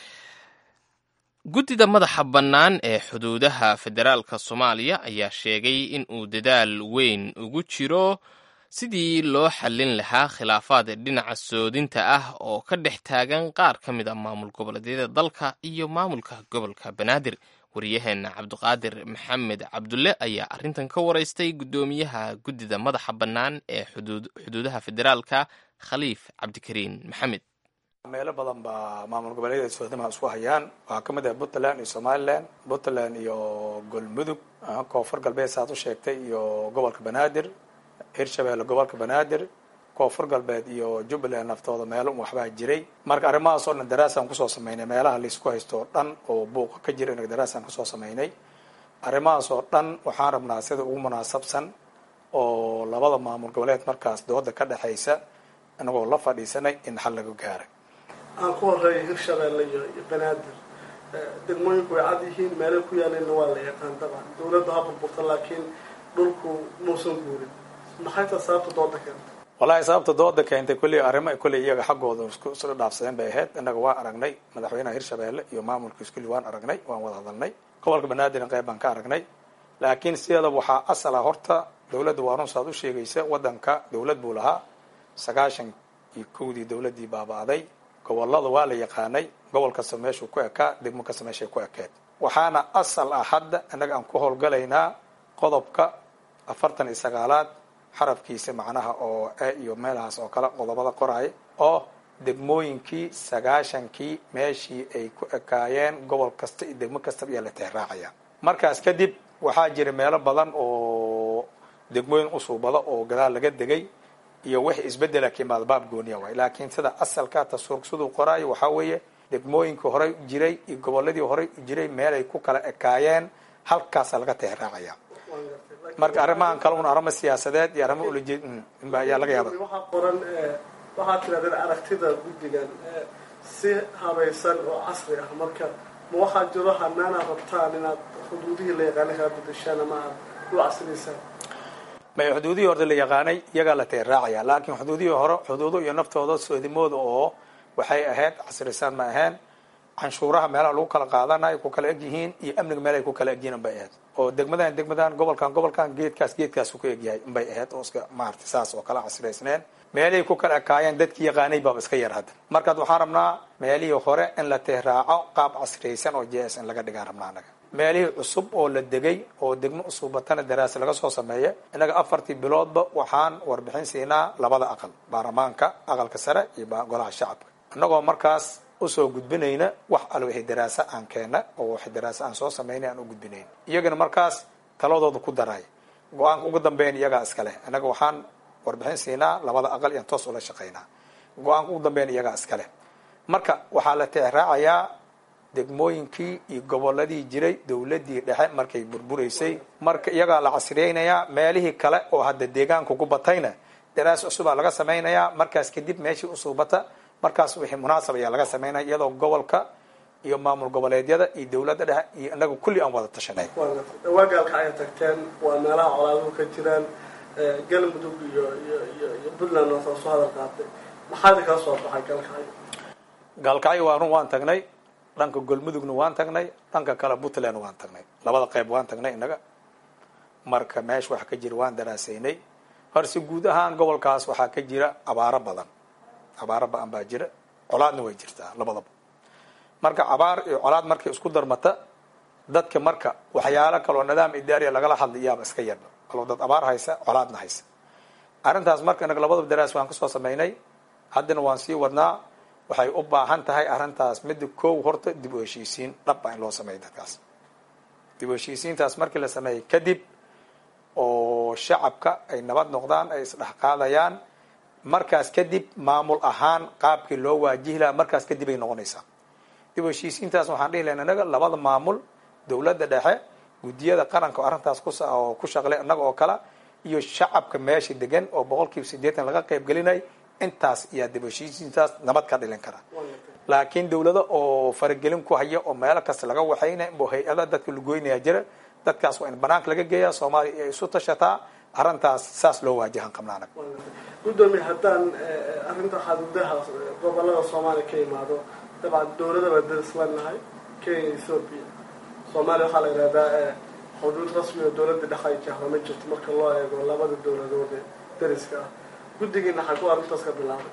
guddida madaxa bannaan ee xuduudaha federaalka soomaaliya ayaa sheegay in uu dadaal weyn ugu jiro sidii loo xallin lahaa khilaafaad dhinaca soodinta ah oo ka dhex taagan qaar ka mid a maamul goboleedyada dalka iyo maamulka gobolka banaadir waryaheena cabdiqaadir maxamed cabdulle ayaa arrintan ka waraystay guddoomiyaha guddida madaxa bannaan ee xuduudaha federaalka khaliif cabdikariin maxamed meelo badan baa maamul goboleedyada soodamaha isku hayaan waxaa ka mid ah puntland iyo somalilan puntland iyo golmudug koonfur galbeed saaad u sheegtay iyo gobolka banaadir hirshabeelle gobolka banaadir koonfur galbeed iyo jubbaland naftooda meelo un waxbaa jiray marka arrimahaas oo dhan daraasaan kusoo sameynay meelaha laisku haysto oo dhan oo buuqa ka jira inag daraasaan kusoo sameynay arrimahaas oo dhan waxaan rabnaa sida ugu munaasabsan oo labada maamul goboleed markaas dooda ka dhexaysa inagoo la fadhiisanay in xal laga gaaray aan ku horeeya hirshabeelle iyo banaadir degmooyinku way cad yihiin meelay ku yaalayna waa la yaqaan dabcan dawladda ha burburta laakiin dhulku muusan guurin maxay ta sababta dooda keentay wallahi sababta dooda keentay kulli arrimo kulli iyaga xaggooda isla dhaafsadeen bay ahayd innaga waa aragnay madaxweynaha hirshabeelle iyo maamulkiis kulli waan aragnay waan wada hadalnay gobolka banaadirna qayb baan ka aragnay laakiin sideeda waxaa asala horta dawladda waa run saad u sheegaysa waddanka dawlad buu lahaa sagaashan iyo kowdii dawladdii baaba'day gobolada waa la yaqaanay gobol kasta meeshuu ku ekaa degmo kasta meeshay ku ekeed waxaana asal ah hadda innaga aan ku howlgalaynaa qodobka afartan iyo sagaalaad xarafkiisa macnaha oo e iyo meelahaas oo kale qodobada qoraaya oo degmooyinkii sagaashankii meeshii ay ku ekaayeen gobol kasta iyo degmo kastaba ayaa la teeraacaya markaas kadib waxaa jira meelo badan oo degmooyin usuubada oo gadaal laga degay iyo wix isbedela ka imaada baab gooniya waay laakiin sida asalka tasuurk siduu qoraayo waxaa weeye degmooyinkii horey u jiray iyo goboladii horey u jiray meelay ku kala ekaayeen halkaasa laga teeraacaya marka arrimahan kale un arrimo siyaasadeed iyo arrimo ulajeed ayaa laga yaaba waxaa qoran waxaad tirahdeen aragtida guddigan si habaysan oo casri ah marka ma waxaa jiro hanaana rabtaan inaad xuduudihii la yaqaanay kaa bedeshaan ama aad u casriysaan may xuduudihii horta la yaqaanay iyagaa la teeraacaya laakiin xuduudihii hore xuduudo iyo naftooda soodimooda oo waxay ahayd casrisaan ma aheen canshuuraha meelaha lagu kala qaadanayo ku kala egyihiin iyo amniga meelahay ku kala egyihiin unbay ahayd oo degmadan degmadan gobolkan gobolkan geedkaas geedkaasu ku egyahay unbay ahayd oo iska maarata saas oo kala casraysneen meelihii ku kala ekaayeen dadkii yaqaanay baaba iska yar hadda markaad waxaan rabnaa meelihii hore in la teeraaco qaab casraysan oo j s in laga dhigaan rabnaa anaga meelihii cusub oo la degay oo degmo usubatana daraasa laga soo sameeya innaga afartii biloodba waxaan warbixin siinaa labada aqal baarlamaanka aqalka sare iyo golaha shacabka annagoo markaas usoo gudbinayna wax al wixii daraasa aan keena oo wixii daraasa aan soo samaynay aan u gudbinayn iyagana markaas taladooda ku daray go-aanka ugu dambeyn iyagaa iska leh annaga waxaan warbixin siinaa labada aqal iyaan toos ula shaqaynaa go-aanka ugu dambeyn iyagaa iska leh marka waxaa la tixraacayaa degmooyinkii iyo goboladii jiray dowladii dhexe markay burburaysay marka iyagaa la casriyeynayaa meelihii kale oo hadda deegaanka ku batayna daraas cusubaa laga samaynayaa markaas kadib meeshii usuubata markaas wixii munaasab ayaa laga samaynaya iyadoo gobolka iyo maamul goboleedyada iyo dowladda dhexe iyo inaga kulli aan wada tashanay dhawaagaalka ay tagteen waa meelaha colaaduhu ka jiraan galmudug iyo iyo iyo iyo puntland oo soo hadal qaatay maxaad kala soo baxay galkacyo gaalkacyo waa run waan tagnay dhanka golmudugna waan tagnay dhanka kale puntland waan tagnay labada qayb waan tagnay inaga marka meesha waxa ka jira waan daraasaynay horse guud ahaan gobolkaas waxaa ka jira abaaro badan abaaro ba-an baa jira colaadna way jirtaa labadaba marka abaar iyo colaad markay isku darmata dadka marka waxyaalo kaloo nidaam idaariya lagala hadlay iyaaba iska yarba kaloo dad abaar haysa colaadna haysa arrintaas marka inaga labadaba daraas waan kasoo samaynay haddana waan sii wadnaa waxay u baahan tahay arrintaas midda kow horta dib u heshiisiin dhab a in loo sameeyo dadkaas dib u heshiisiintaas markii la sameeyey kadib oo shacabka ay nabad noqdaan ay isdhex qaadayaan markaas kadib maamul ahaan qaabkii loo waajihi lahaa markaas kadib ay noqonaysaa dib u heshiisiintaas waxaan dhihi lahayn inaga labada maamul dowladda dhexe guddiyada qaranka oo arrintaas kuoo ku shaqlay inaga oo kale iyo shacabka meesha degan oo boqol kiiba siddeetan laga qayb gelinay intaas iyaa dib u heshiisiintaas nabad ka dhilin kara laakiin dowlado oo faragelin ku haya oo meelo kasta laga waxaynaya inbuu hay-ada dadka lagoynaya jira dadkaas waa in banaanka laga geeyaa soomaaliya ay isu tashataa arrintaas saas loo waajahan qabna anag gudoomiye haddaan arrinta xaduudaha gobolada soomaaliya ka imaado dabcan dowlada baa daris leenahay kenya ethoopia soomaaliya waxaa la yidhahdaa xuduud rasmi oo dowladda dhexe ay jahro ma jirto marka loo eego labada dowladood ee dariska ah guddigiina xaguu arrintaas ka bilaabay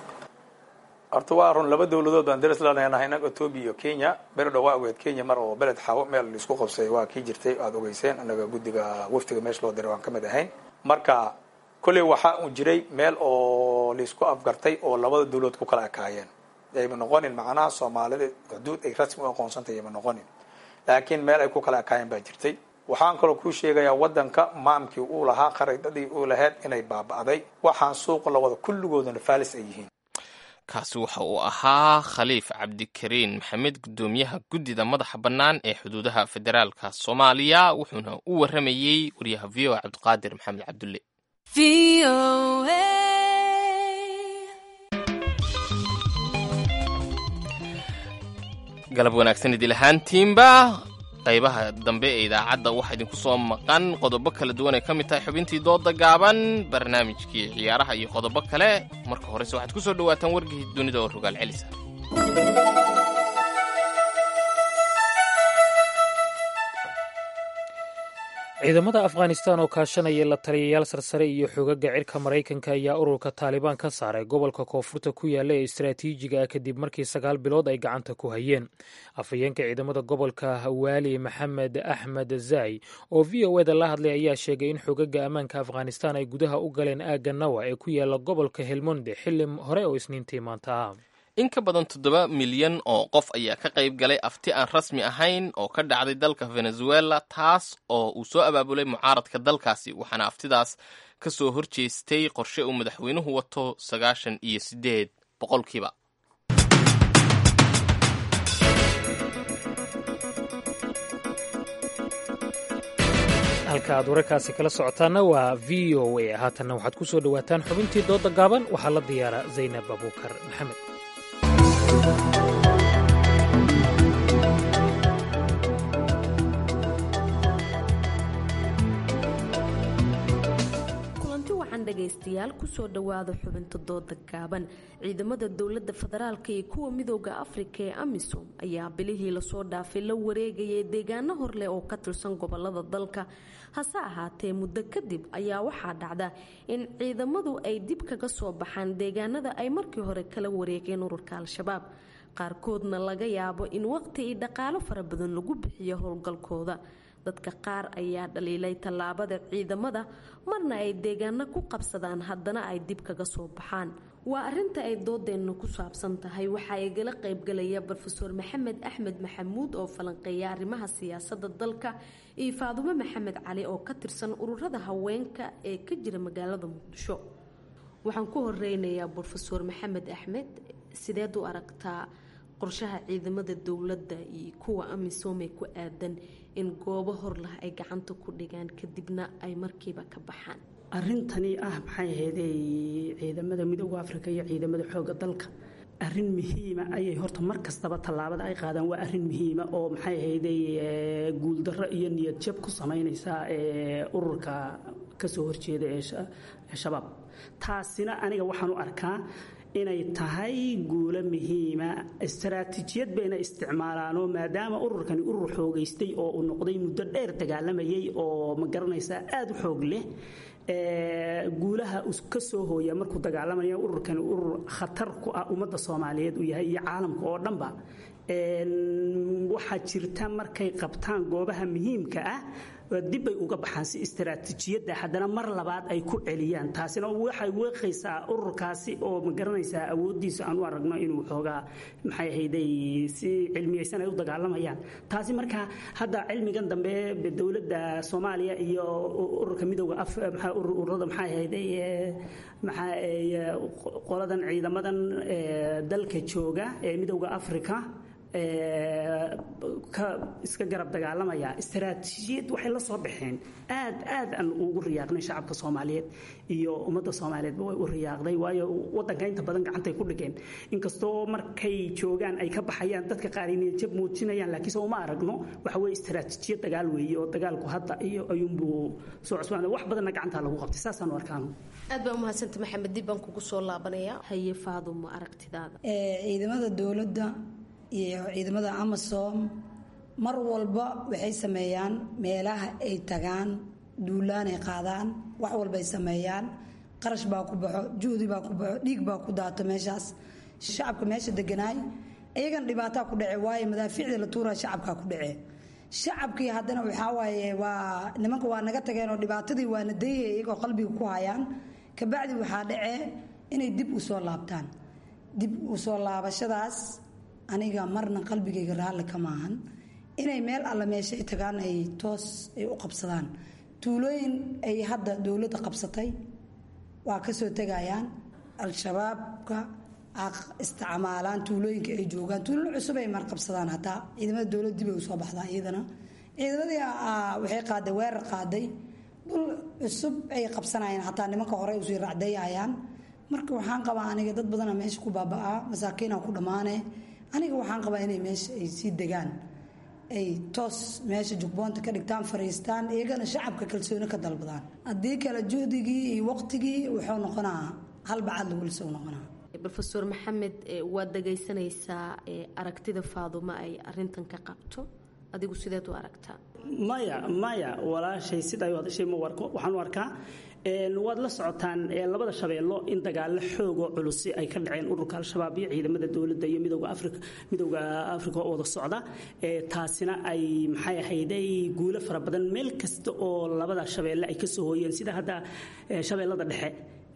horta waa run laba dowladood baan daris la leenahay inaga ethoopia iyo kenya beri dhow waa ogeed kenya mar oo beled xawo meel laisku qabsay waa kii jirtay aada ogeyseen inaga guddiga waftiga meesha loo diray waan ka mid ahayn marka kolley waxaa un jiray meel oo laisku afgartay oo labada dowladood ku kala ekaayeen ayma noqonin macnaha soomaalida xuduud ay rasmi u aqoonsantay ayma noqonin laakiin meel ay ku kala ekaayeen baa jirtay waxaan kaloo kuu sheegayaa waddanka maamkii uu lahaa khariidadii uu lahayd inay baaba'day waxaan suuqa lawada kulligooduna faalis ay yihiin kaasi waxa uu ahaa khaliif cabdikariin maxamed guddoomiyaha guddida madaxa bannaan ee xuduudaha federaalka soomaaliya wuxuuna u warramayey wariyaha v o cabdiqaadir maxamed cabdulle galab wanaagsan idil ahaantiinba qaybaha dambe ee idaacadda waxaa idinku soo maqan qodobo kala duwan ay ka mid tahay xubintii dooda gaaban barnaamijkii ciyaaraha iyo qodobo kale marka horese waxaad ku soo dhawaataan wargii dunida oo rogaal celisa ciidamada afghanistan oo kaashanaya la taliyayaal sarsare iyo xogaga cirka maraykanka ayaa ururka taalibaan ka saaray gobolka koonfurta ku yaalla ee istaraatiijiga ah kadib markii sagaal bilood ay gacanta ku hayeen afhayeenka ciidamada gobolka waali maxamed axmed zai oo v o eda la hadlay ayaa sheegay in xogaga ammaanka afghanistan ay gudaha u galeen aagga nawa ee ku yaalla gobolka helmonde xilli hore oo isniintii maanta ah in ka badan toddoba milyan oo qof ayaa ka qayb galay afti aan rasmi ahayn oo ka dhacday dalka venezuela taas oo uu soo abaabulay mucaaradka dalkaasi waxaana aftidaas ka soo horjeestay qorshe uu madaxweynuhu wato sagaashan iyo siddeed boqolkiiba halka aad wararkaasi kala socotaana waa v o a haatanna waxaad ku soo dhowaataan xubintii dooda gaaban waxaa la diyaara zaynab abuukar maxamed kulanti waxaan dhagaystayaal kusoo dhowaada xubinta dooda gaaban ciidamada dowlada federaalka iyo kuwa midooda afrika ee amisom ayaa bilihii lasoo dhaafay la wareegayay deegaano horleh oo ka tirsan gobolada dalka hase ahaatee muddo kadib ayaa waxaa dhacda in ciidamadu ay dib kaga soo baxaan deegaanada ay markii hore kala wareegeen ururka al-shabaab qaarkoodna laga yaabo in waqti iyo dhaqaalo fara badan lagu bixiyo howlgalkooda dadka qaar ayaa dhaliilay tallaabada ciidamada marna ay deegaano ku qabsadaan haddana ay dib kaga soo baxaan waa arinta ay doodeenna ku saabsan tahay waxaa igala qaybgalaya rofeor maxamed axmed maxamuud oo falanqeeya arrimaha siyaasada dalka iyo faadumo maxamed cali oo ka tirsan ururada haweenka ee ka jira magaalada muqdisho waxaan ku horeynayaa rofeor maxamed axmed sideed u aragtaa qorshaha ciidamada dowladda iyo kuwa amisom ee ku aadan in goobo horlah ay gacanta ku dhigaan kadibna ay markiiba ka baxaan arintani ah maxay ahaydey ciidamada midooda afrika iyo ciidamada xooga dalka arin muhiima ayay horta mar kastaba tallaabada ay qaadaan waa arin muhiima oo maxay ahaydey guuldarro iyo niyad jab ku samaynaysa ururka kasoo horjeeda ee shabaab taasina aniga waxaan u arkaa inay tahay guulo muhiima istaraatiijiyad bayna isticmaalaanoo maadaama ururkani urur xoogaystay oo uu noqday muddo dheer dagaalamayay oo ma garanaysaa aada u xoog leh guulaha ka soo hooya markuu dagaalamaya ururkani urur khatar ku ah ummadda soomaaliyeed uu yahay iyo caalamka oo dhanba waxaa jirta markay qabtaan goobaha muhiimka ah dibbay uga baxaan si istaraatiijiyadda haddana mar labaad ay ku celiyaan taasina waxay weeqaysaa ururkaasi oo ma garanaysaa awooddiisa aan u aragno inuu xoogaa maxay ahayday si cilmiyaysan ay u dagaalamayaan taasi marka hadda cilmigan dambe dowladda soomaaliya iyo ururka midooda ururada maxay ahayday maxaa qoladan ciidamadan dalka jooga ee midooda africa iska garab dagaalamaya istaraatiijiyad waxay la soo baxeen aad aad aan ugu riyaaqnay shacabka soomaaliyeed iyo ummadda soomaaliyeedba way u riyaaqday waayo wadanka inta badan gacantay ku dhigeen inkastoo markay joogaan ay ka baxayaan dadka qaar inay jab muujinayaan laakiinse uma aragno waxa weye istaraatiijiyad dagaal weeye oo dagaalku hadda iyo ayuunbuu soo cusbaan wax badanna gacantaa lagu qabtay saasaan u arkaano aad baa umahadsanta maxamed dib baan kugu soo laabanaya haye faadumo aragtidaada ciidamada dowladda iyo ciidamada amasom mar walba waxay sameeyaan meelaha ay tagaan duulaanay qaadaan wax walbay sameeyaan qarash baa ku baxo juhdi baa ku baxo dhiig baa ku daato meeshaas shacabka meesha deganaay iyagana dhibaataa ku dhace waayo madaafiicda la tuuraa shacabkaa ku dhace shacabkii haddana waxaa waaye waa nimanka waa naga tageen oo dhibaatadii waana dayaya iyagoo qalbiga ku hayaan kabacdi waxaa dhacee inay dib u soo laabtaan dib u soo laabashadaas aniga marna qalbigayga raalli kama ahan inay meel alla meesha ay tagaan ay toos ay u qabsadaan tuulooyin ay hadda dowladda qabsatay waa kasoo tegayaan al-shabaabka isticmaalaan tuulooyinka ay joogaan tuulooyin cusub ay marqabsadaan hataa ciidamada dowladda dib ay usoo baxdaa iyadana ciidamadii waxay qaaday weerar qaaday dhul cusub ay qabsanayaan hataa nimanka hore usii racdayayaan marka waxaan qabaa aniga dad badana meesha ku baaba'aa masaakiina ku dhammaane aniga waxaan qabaa inay meesha ay sii degaan ay toos meesha jugboonta ka dhigtaan fariistaan iyagana shacabka kalsooni ka dalbadaan haddii kale juhdigii iyo waqtigii wuxuu noqonaa halbacad lagu lisou noqonaa rofeor maxamed waad dhagaysanaysaa aragtida faadumo ay arintan ka qabto adigu sideed u aragtaa maya maya walaashay siday hadashay ma warko waxaan u arkaa waad la socotaan labada shabeello in dagaalo xoogoo culusi ay ka dhaceen ururka al-shabaab iyo ciidamada dowladda iyo midowga afrika midowga afrika oo wada socda taasina ay maxay ahayday guulo fara badan meel kasta oo labada shabeelle ay kasoo hooyeen sida hadda shabeellada dhexe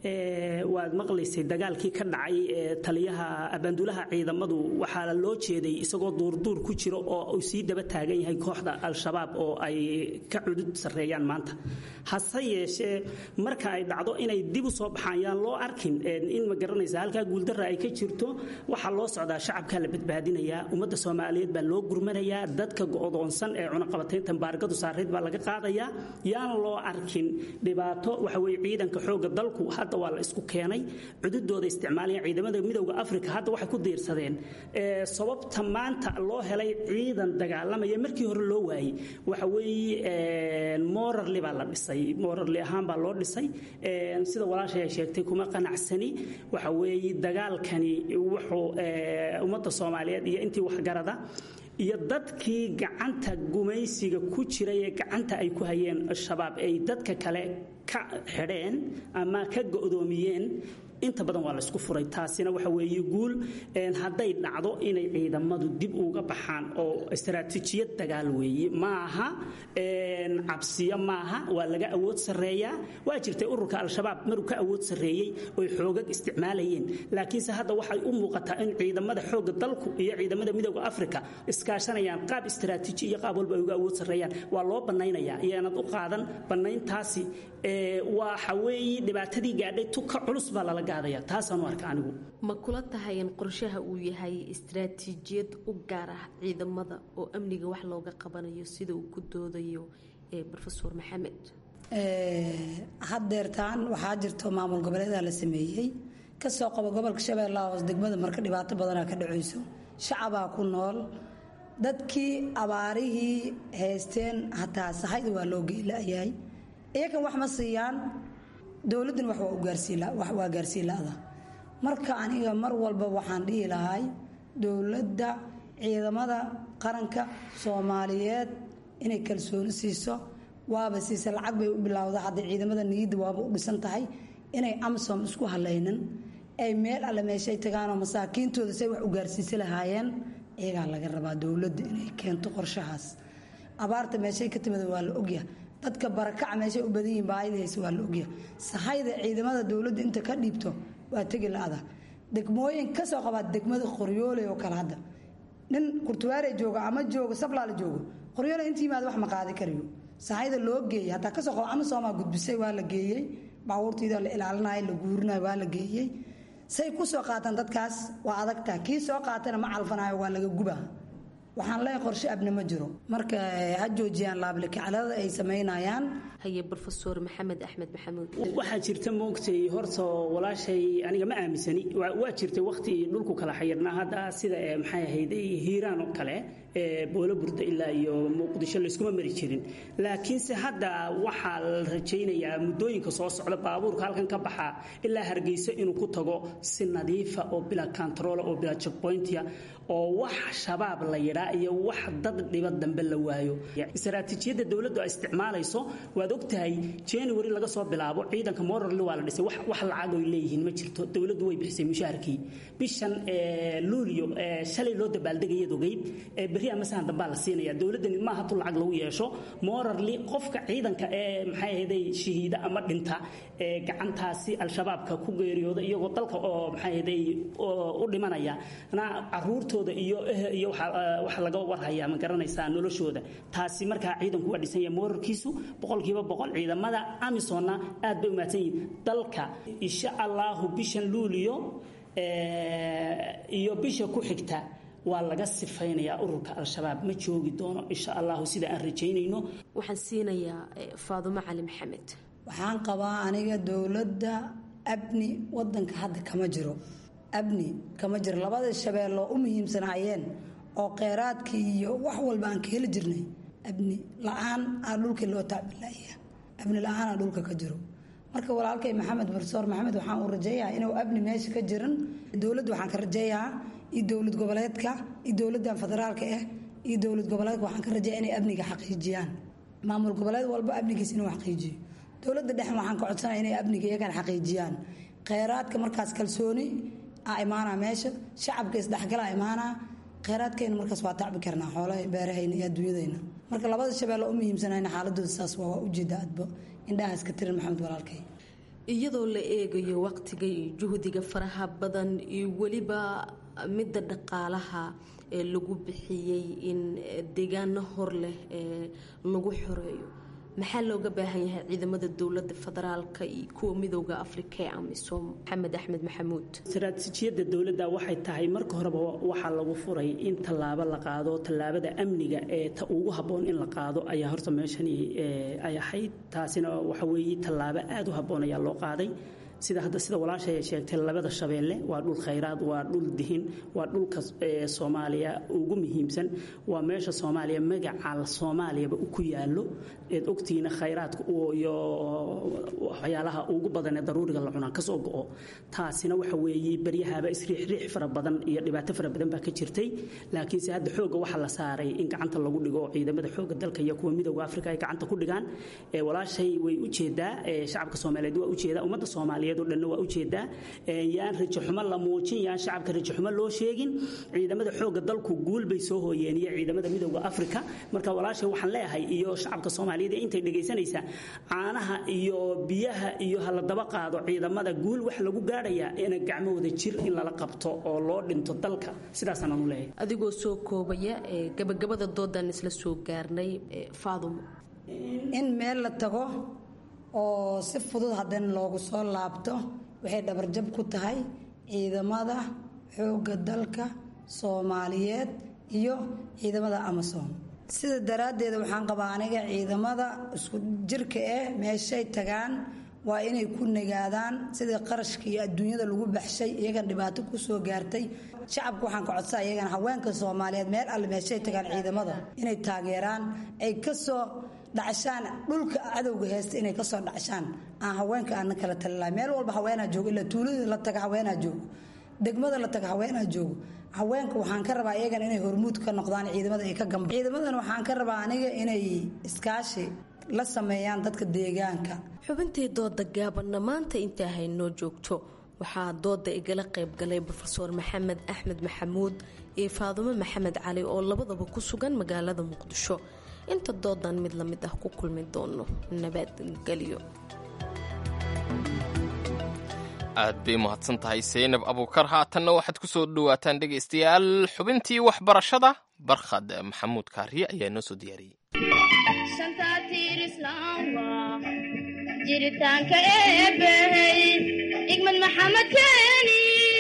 waad maqlaysay dagaalkii ka dhacay taliyaha abaanduulaha ciidamadu waxaa loo jeeday isagoo duurduur ku jiro oo uu sii daba taagan yahay kooxda al-shabaab oo ay ka cudud sarreeyaan maanta hase yeeshee marka ay dhacdo inay dib u soo baxaan yaan loo arkin in ma garanaysa halkaa guuldarra ay ka jirto waxaa loo socdaa shacabkaa la badbaadinayaa ummadda soomaaliyeed baa loo gurmanayaa dadka go'doonsan ee cunaqabatayntan baargadu saarayd baa laga qaadayaa yaan loo arkin dhibaato waxa weye ciidanka xoogga dalku hadda waa la isku keenay cududooda isticmaalaya ciidamada midowda africa hadda waxay ku diirsadeen sababta maanta loo helay ciidan dagaalamaya markii hore loo waayey waxa weeye morarli baa la dhisay morarli ahaan baa loo dhisay sida walaashay ay sheegtay kuma qanacsani waxa weeye dagaalkani wuxuu ummadda soomaaliyeed iyo intii waxgarada iyo dadkii gacanta gumaysiga ku jiray ee gacanta ay ku hayeen shabaab ay dadka kale ka xidheen ama ka go'doomiyeen inta badan waa laysku furay taasina waxa weeye guul hadday dhacdo inay ciidamadu dib uga baxaan oo istaraatiijiyad dagaal weeye maaha cabsiyo maaha waa laga awood sarreeyaa waa jirtay ururka al-shabaab maruu ka awood sarreeyey oy xoogag isticmaalayeen laakiinse hadda waxay u muuqataa in ciidamada xoogga dalku iyo ciidamada midooda afrika iskaashanayaan qaab istaraatiiji iyo qaab walba ay uga awood sarreeyaan waa loo bannaynayaa iyoanad u qaadan bannayntaasi waxa weeye dhibaatadii gaadhay tuka culus baa lala gaadaya taasaanu arka anigu ma kula tahay in qorshaha uu yahay istaraatiijiyad u gaar ah ciidamada oo amniga wax looga qabanayo sida uu ku doodayo rofeor maxamed haddeertaan waxaa jirto maamul goboleeda la sameeyey kasoo qabo gobolka shabeellaha hoos degmada marka dhibaato badanaa ka dhacayso shacabaa ku nool dadkii abaarihii haysteen hataa sahayda waa loo geelayahay iyakan wax ma siiyaan dowladdan wax waa gaarsiin la-da marka aniga mar walba waxaan dhihi lahay dowladda ciidamada qaranka soomaaliyeed inay kalsooni siiso waaba siisa lacag bay u bilowda hadda ciidamada niyadda waaba u dhisan tahay inay amsom isku halaynin ay meel alle meeshay tagaanoo masaakiintooda say wax u gaarsiisa lahaayeen iyagaa laga rabaa dowladda inay keento qorshahaas abaarta meeshay ka timida waa la ogya dadka barakaca meeshay u badan yihiin baayada hayse waa la ogya sahayda ciidamada dowladda inta ka dhiibto waa tegi la-ada degmooyin kasoo qabaa degmada qoryooley oo kale hadda nin kurtuwaare jooga ama joogo sablaala joogo qoryoole inta yimaada wax ma qaadi karayo sahayda loo geeyey hataa kasoo qabo ama soomaa gudbisay waa la geeyey baabuurtiida la ilaalinayo la guurinayo waa la geeyey say ku soo qaataan dadkaas waa adagtaa kii soo qaatana ma calfanayo waa laga gubaa waxaan leeyahay qorshe abni ma jiro marka ha joojiyaan laablakaclada ay samaynayaan haye rofeor maxamed axmed maxamuud waxaa jirta moogtay horta walaashay aniga ma aaminsani waa jirtay waqti dhulku kala xayirnaa hadda sida maxay ahayd hiiraan oo kale boolo burda ilaa iyo muqdisho layskuma mari jirin laakiinse hadda waxaa la rajaynayaa muddooyinka soo socda baabuurka halkan ka baxaa ilaa hargeyso inuu ku tago si nadiifa oo bila control oo bila checkpointia oo wax shabaab la yidhaa iyo wax dad dhiba dambe la waayo istaraatiijiyadda dowladdu ay isticmaalayso waad ogtahay january laga soo bilaabo ciidanka morarli waa la dhisay wax lacag oy leeyihiin ma jirto dowladdu way bixisay mushaharkii bishan luulyo shalay loo dabaaldegayad ogeyd berri amasahan dambaa la siinaya dowladdani maaha tu lacag lagu yeesho morarli qofka ciidanka ee maxay ahayday shahiida ama dhinta ee gacantaasi al-shabaabka ku geeriyooda iyagoo dalka oo maxay ahayday u dhimanaya na caruurtooda iyo iyo waxa laga warhayaa ma garanaysaa noloshooda taasi markaa ciidanku waa dhisan yahay morarkiisu boqolkiiba boqol ciidamada amisonna aad bay u mahadsan yihiin dalka insha allahu bishan luuliyo iyo bisha ku xigta waa laga sifaynayaa ururka al-shabaab ma joogi doono insha allahu sida aan rajaynayno waxaan siinayaa faadumo cali maxamed waxaan qabaa aniga dowladda abni wadanka hadda kama jiro abni kama jiro labada shabeelloo u muhiimsanaayeen oo kheyraadkii iyo wax walba aan ka heli jirnay abni la-aan aa dhulkii loo taabilaya abni la-aanaa dhulka ka jiro marka walaalkay maxamed barsoor maxamed waxaan u rajeeyaha inuu abni meesha ka jiran dowladda waxaan ka rajeeyahaa iyo dowlad goboleedka iyo dowladdan federaalka ah iyo dowlad goboleedka waxaan ka rajeeya inay amniga xaqiijiyaan maamul goboleed walba amnigiis inuu xaqiijiyo dowladda dhexe waxaan ka codsanaya inay amniga iyagana xaqiijiyaan kheyraadka markaas kalsooni a imaanaa meesha shacabka isdhexgalaa imaanaa kheyraadkayna markaas waa tacbi karnaa xoolaha beerahayna iyo adduunyadayna marka labada shabeelle u muhiimsanayna xaaladooda saas waa waa ujeeda adba indhahaas ka tirin maxamed walaalkay iyadoo la eegayo waqtiga iyo juhdiga faraha badan iyo weliba midda dhaqaalaha ee lagu bixiyey in deegaano hor leh ee lagu xoreeyo maxaa looga baahan yahay ciidamada dowlada federaalka iyo kuwa midooda afrika ee amisom maxamed axmed maxamuud istaraatiijiyadda dowladda waxay tahay marka horeba waxaa lagu furay in tallaabo la qaado tallaabada amniga ee ta ugu habboon in la qaado ayaa horta meeshani ay ahayd taasina waxa weeye tallaabo aada u habboon ayaa loo qaaday sida hadda sida walaashay ay sheegtay labada shabeelle waa dhul khayraad waa dhul dihin waa dhulka soomaaliya ugu muhiimsan waa meesha soomaaliya magaca soomaaliyaba ku yaalo eed ogtihiina khayraadka iyo waxyaalaha ugu badan ee daruuriga la cunaa kasoo go-o taasina waxa weeye baryahaaba isriixriix fara badan iyo dhibaato fara badan baa ka jirtay laakiinse hadda xooga waxaa la saaray in gacanta lagu dhigo ciidamada xooga dalka iyo kuwa midooda afrika ay gacanta ku dhigaan walaashay way ujeedaa shacabka soomaaliyeed waa ujeedaa ummadda soomaaliyeed soomaaliyeed oo dhanna waa ujeedaa yaan rajaxumo la muujin yaan shacabka rajaxumo loo sheegin ciidamada xoogga dalku guul bay soo hooyeen iyo ciidamada midowda afrika marka walaashay waxaan leeyahay iyo shacabka soomaaliyeed intay dhegaysanaysaa caanaha iyo biyaha iyo hala daba qaado ciidamada guul waxa lagu gaadhayaa ina gacmahooda jir in lala qabto oo loo dhinto dalka sidaasaan anu leeyahay adigoo soo koobaya ee gabagabada doodan isla soo gaarnay faadumo in meel la tago oo si fudud haddana loogu soo laabto waxay dhabarjab ku tahay ciidamada xoogga dalka soomaaliyeed iyo ciidamada amasom sida daraaddeeda waxaan qabaa aniga ciidamada isku jirka eh meeshay tagaan waa inay ku nagaadaan sidii qarashka iyo adduunyada lagu baxshay iyagan dhibaato ku soo gaartay shacabka waxaan ka codsaa iyagana haweenka soomaaliyeed meel alle meeshay tagaan ciidamada inay taageeraan ay kasoo dhacshaan dhulka cadowga heesta inay kasoo dhacshaan aan haweenka aana kala talilahay meel walba haweenaa joogo ilaa tuulada la taga haweenaa joogo degmada la taga haweenaa joogo haweenka waxaan ka rabaa iyagana inay hormuud ka noqdaan ciidamada ay ka gamba ciidamadan waxaan ka rabaa aniga inay iskaashi la sameeyaan dadka deegaanka xubintii dooda gaabanna maanta intaa haynoo joogto waxaa dooda igala qaybgalay rofeor maxamed axmed maxamuud iyo faadumo maxamed cali oo labadaba ku sugan magaalada muqdisho inta doodan mid la mid ah ku kulmi doono nabadgelyo aad bay mahadsan tahay saynab abuukar haatanna waxaad ku soo dhowaataan dhegaystayaal xubintii waxbarashada barkhad maxamuud kaariye ayaa noo soo diyaariyey jiritaanka eebbahey igmad maxamed keeni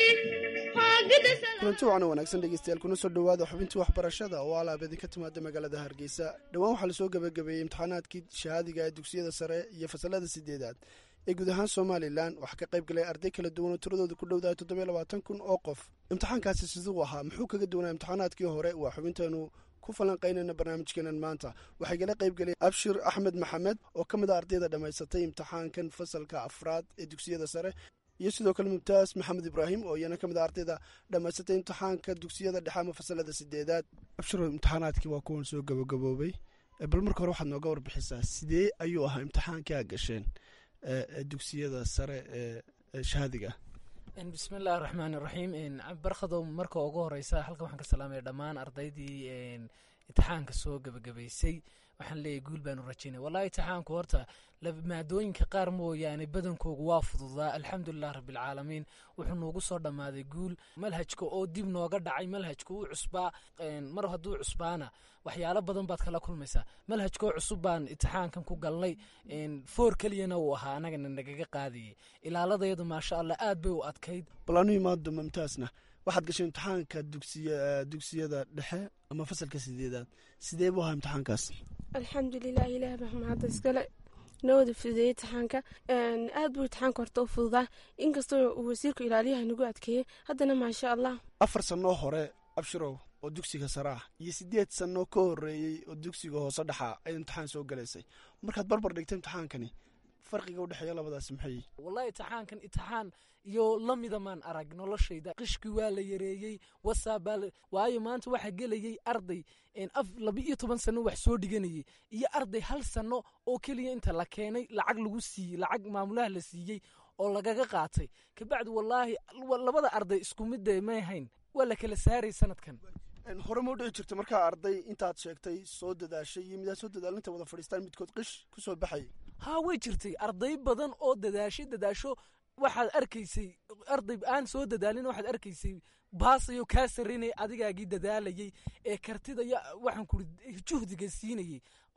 kulanti wacan wanaagsan dhegeystayaal kuna soo dhowaada xubintii waxbarashada oo alaab idinka timaada magaalada hargeysa dhowaan waxaa lasoo gabagabeeyey imtixaanaadkii shahaadiga ee dugsiyada sare iyo fasalada sideedaad ee guud ahaan somalilan waxaa ka qayb galay arday kala duwan oo tiradooda ku dhowdahay toddobiyo labaatan kun oo qof imtixaankaasi siduu ahaa muxuu kaga duwanaa imtixaanaadkii hore waa xubinteenu ku falanqaynayna barnaamijkeenan maanta waxay gala qayb galeen abshir axmed maxamed oo ka mid a ardayda dhammaysatay imtixaankan fasalka afraad ee dugsiyada sare iyo sidoo kale mubtaas maxamed ibraahim oo iyana ka mid a ardayda dhammaysatay imtixaanka dugsiyada dhexe ama fasalada sideedaad abshiro imtixaanaadkii waa kuwan soo gabagaboobay bal marka hore waxaad nooga warbixisaa sidee ayuu ahaa imtixaankii a gasheen dugsiyada sare ee shahaadiga bismi illaahi raxmaan iraxiim barkhadow marka ugu horeysa halkan waxaan ka salaamaya dhammaan ardaydii imtixaanka soo gebagabaysay waxaan leeyahy guul baanu rajaynay wallahi imtixaanku horta maadooyinka qaar mooyaane badankoogu waa fududaa alxamdulilah rabbilcaalamiin wuxuu noogu soo dhammaaday guul malhajka oo dib nooga dhacay malhajka uu cusbaa mar hadduu cusbaana waxyaalo badan baad kala kulmaysaa malhajkoo cusub baan imtixaankan ku galnay foor keliyana uu ahaa anagana nagaga qaadayay ilaaladayadu maasha allah aad bay u adkayd bal anu imaado mumtaasna waxaad gashay imtixaanka dugsiya dugsiyada dhexe ama fasalka sideedaad sidee buu ahaa imtixaankaas alxamdulilah ilaah baa mahadda iskale nawada fududeeyey imtixaanka aad buu imtixaanka horta u fududaa inkastoo uu wasiirku ilaaliyaha nagu adkeeyey haddana maasha allah afar sannoo hore abshirow oo dugsiga sare ah iyo siddeed sannoo ka horreeyey oo dugsiga hoose dhexaa ay imtixaan soo galaysay markaad barbar dhigta imtixaankani farqiga u dhexeeya labadaas maxay wallahi imtixaankan imtixaan iyo lamida maan arag noloshayda qishki waa la yareeyey wasaabaa waayo maanta waxaa gelayay arday af laba iyo toban sano wax soo dhiganayay iyo arday hal sano oo keliya inta la keenay lacag lagu siiyey lacag maamulaha la siiyey oo lagaga qaatay kabacdi wallaahi labada arday isku midda may hayn waa la kala saaray sanadkan hore ma u dhici jirta markaa arday intaad sheegtay soo dadaashay iyo midaad soo dadaalin inta wada fadhiistaan midkood qish ku soo baxay haa way jirtay arday badan oo dadaashay dadaasho waxaad arkaysay arday aan soo dadaalin waxaad arkaysay baasayo kaa sarrinay adigaagii dadaalayay ee kartida iyo waxaan kuri juhdiga siinayay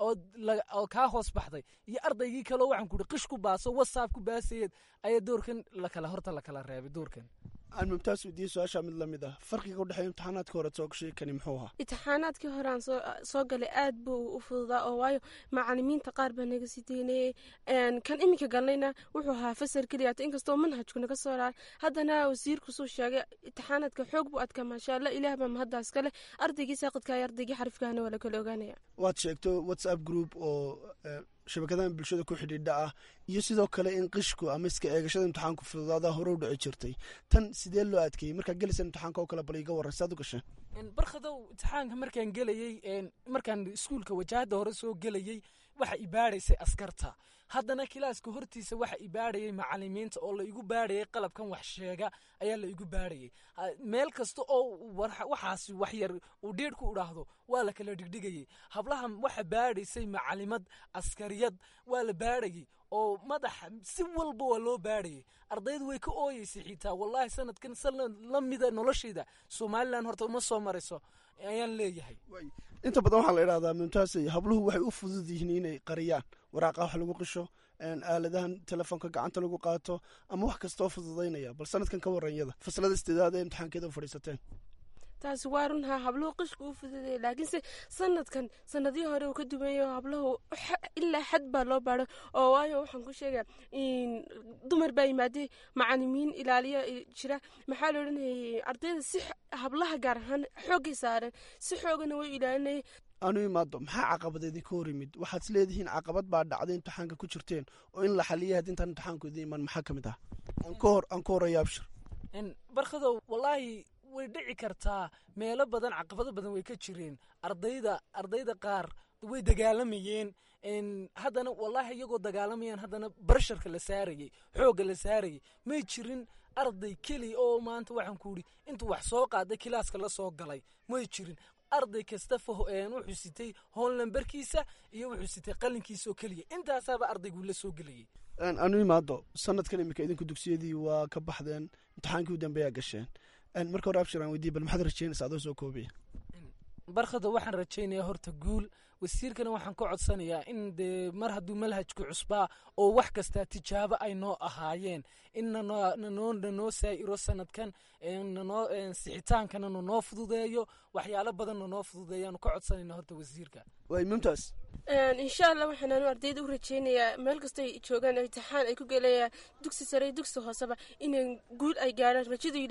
oo kaa hoos baxday iyo ardaygii kaleo waxaan kuri qish ku baaso wasaab ku baasayeed ayaa doorkan lakala horta lakala reebay doorkan aan mumtaas weydiiyey su-aashaa mid lamid ah farqiga udhexeeya imtixaanaadka hore soo gashay kani muxuu ahaa imtixaanaadkii hore aan soo galay aad buu u fududaa oo waayo macalimiinta qaar baa naga sii daynayey kan iminka galnayna wuxuu ahaa fasal keliyaata inkastoo manhajku naga soo raar haddana wasiirku suu sheegay imtixaanaadka xoog buu adkaa maasha allah ilaah baa mahaddaas kale ardaygii saaqidka iyo ardaygii xarifkaana waa la kala ogaanaya waad sheegto whatsapp group oo shabakadahan bulshada ku xidhiidha ah iyo sidoo kale in qishku ama iska eegashada imtixaanku fududaada hore u dhici jirtay tan sidee loo adkeeyey markaad gelaysa imtixaanka oo kale bal iga warran saad u gashay barkhadow imtixaanka markaan gelayey markaan iskuulka wajahada hore soo gelayey waxa ibaaraysay askarta haddana kilaaska hortiisa waxa i baadhayay macalimiinta oo la igu baadhayay qalabkan wax sheega ayaa la igu baadhayay meel kasta oo waxaasi wax yar uu dhiidh ku idhaahdo waa la kala dhigdhigayay hablaha waxa baadhaysay macalimad askariyad waa la baadhayay oo madaxa si walba waa loo baadhayay ardaydu way ka ooyeysay xitaa wallaahi sanadkan sanad la mida noloshayda somalilan horta uma soo marayso ayaan leeyahay inta badan waxaa la idhahdaa mumtaasay habluhu waxay u fudud yihiin inay qariyaan waraaqa wax lagu qisho aaladahan telefoonka gacanta lagu qaato ama wax kastoo fududaynaya bal sanadkan ka waranyada faslada sideedaad ee imtixaankeeda fadhiisateen taasi waa runhaa habluhu qishka u fududaya laakiinse sanadkan sanadihii hore uu ka duwanyaho habluhu ilaa xad baa loo baadho oo waayo waxaan ku sheegaya dumar baa yimaadey macalimiin ilaaliya jira maxaa la odhanayay ardayda si hablaha gaar ahaan xooggay saareen si xoogana way ilaalinayay aanu imaado maxaa caqabadeedii ka hor yimid waxaad is leedihiin caqabad baa dhacday imtixaanka ku jirteen oo in la xaliyay haddii intaan imtixaanku idin iman maxaa ka mid ah aan ka hor aan ka horaya abshir barkadow wallaahi way dhici kartaa meelo badan caqabado badan way ka jireen ardayda ardayda qaar way dagaalamayeen haddana wallaahi iyagoo dagaalamayaan haddana barsharka la saarayay xoogga la saarayay may jirin arday keliya oo maanta waxaan ku idhi intuu wax soo qaaday kilaaska la soo galay may jirin arday kasta wuxuu sitay hoon lambarkiisa iyo wuxuu sitay qalinkiisa oo keliya intaasaaba ardaygu la soo gelayay anu imaado sanadkan imika idinku dugsiyadii waa ka baxdeen imtixaankii u dambeeyaa gasheen marka hore abshir aan weydiye bal maxaad rajeynaysa adoo soo koobaya barkada waxaan rajaynayaa horta guul wasiirkana waxaan ka codsanayaa in dee mar hadduu manhajku cusbaa oo wax kastaa tijaabo ay noo ahaayeen in nanoo nanoo saa'iro sanadkan nanoo sixitaankana nanoo fududeeyo waxyaalo badan nanoo fududeeyaanu ka codsanayna horta wasiirka way mumtaas insha allah waxaanaanu ardayda u rajeynayaa meel kastoo ay joogaan imtixaan ay ku gelayaan dugsi sare dugsi hooseba inay guul ay gaarhaan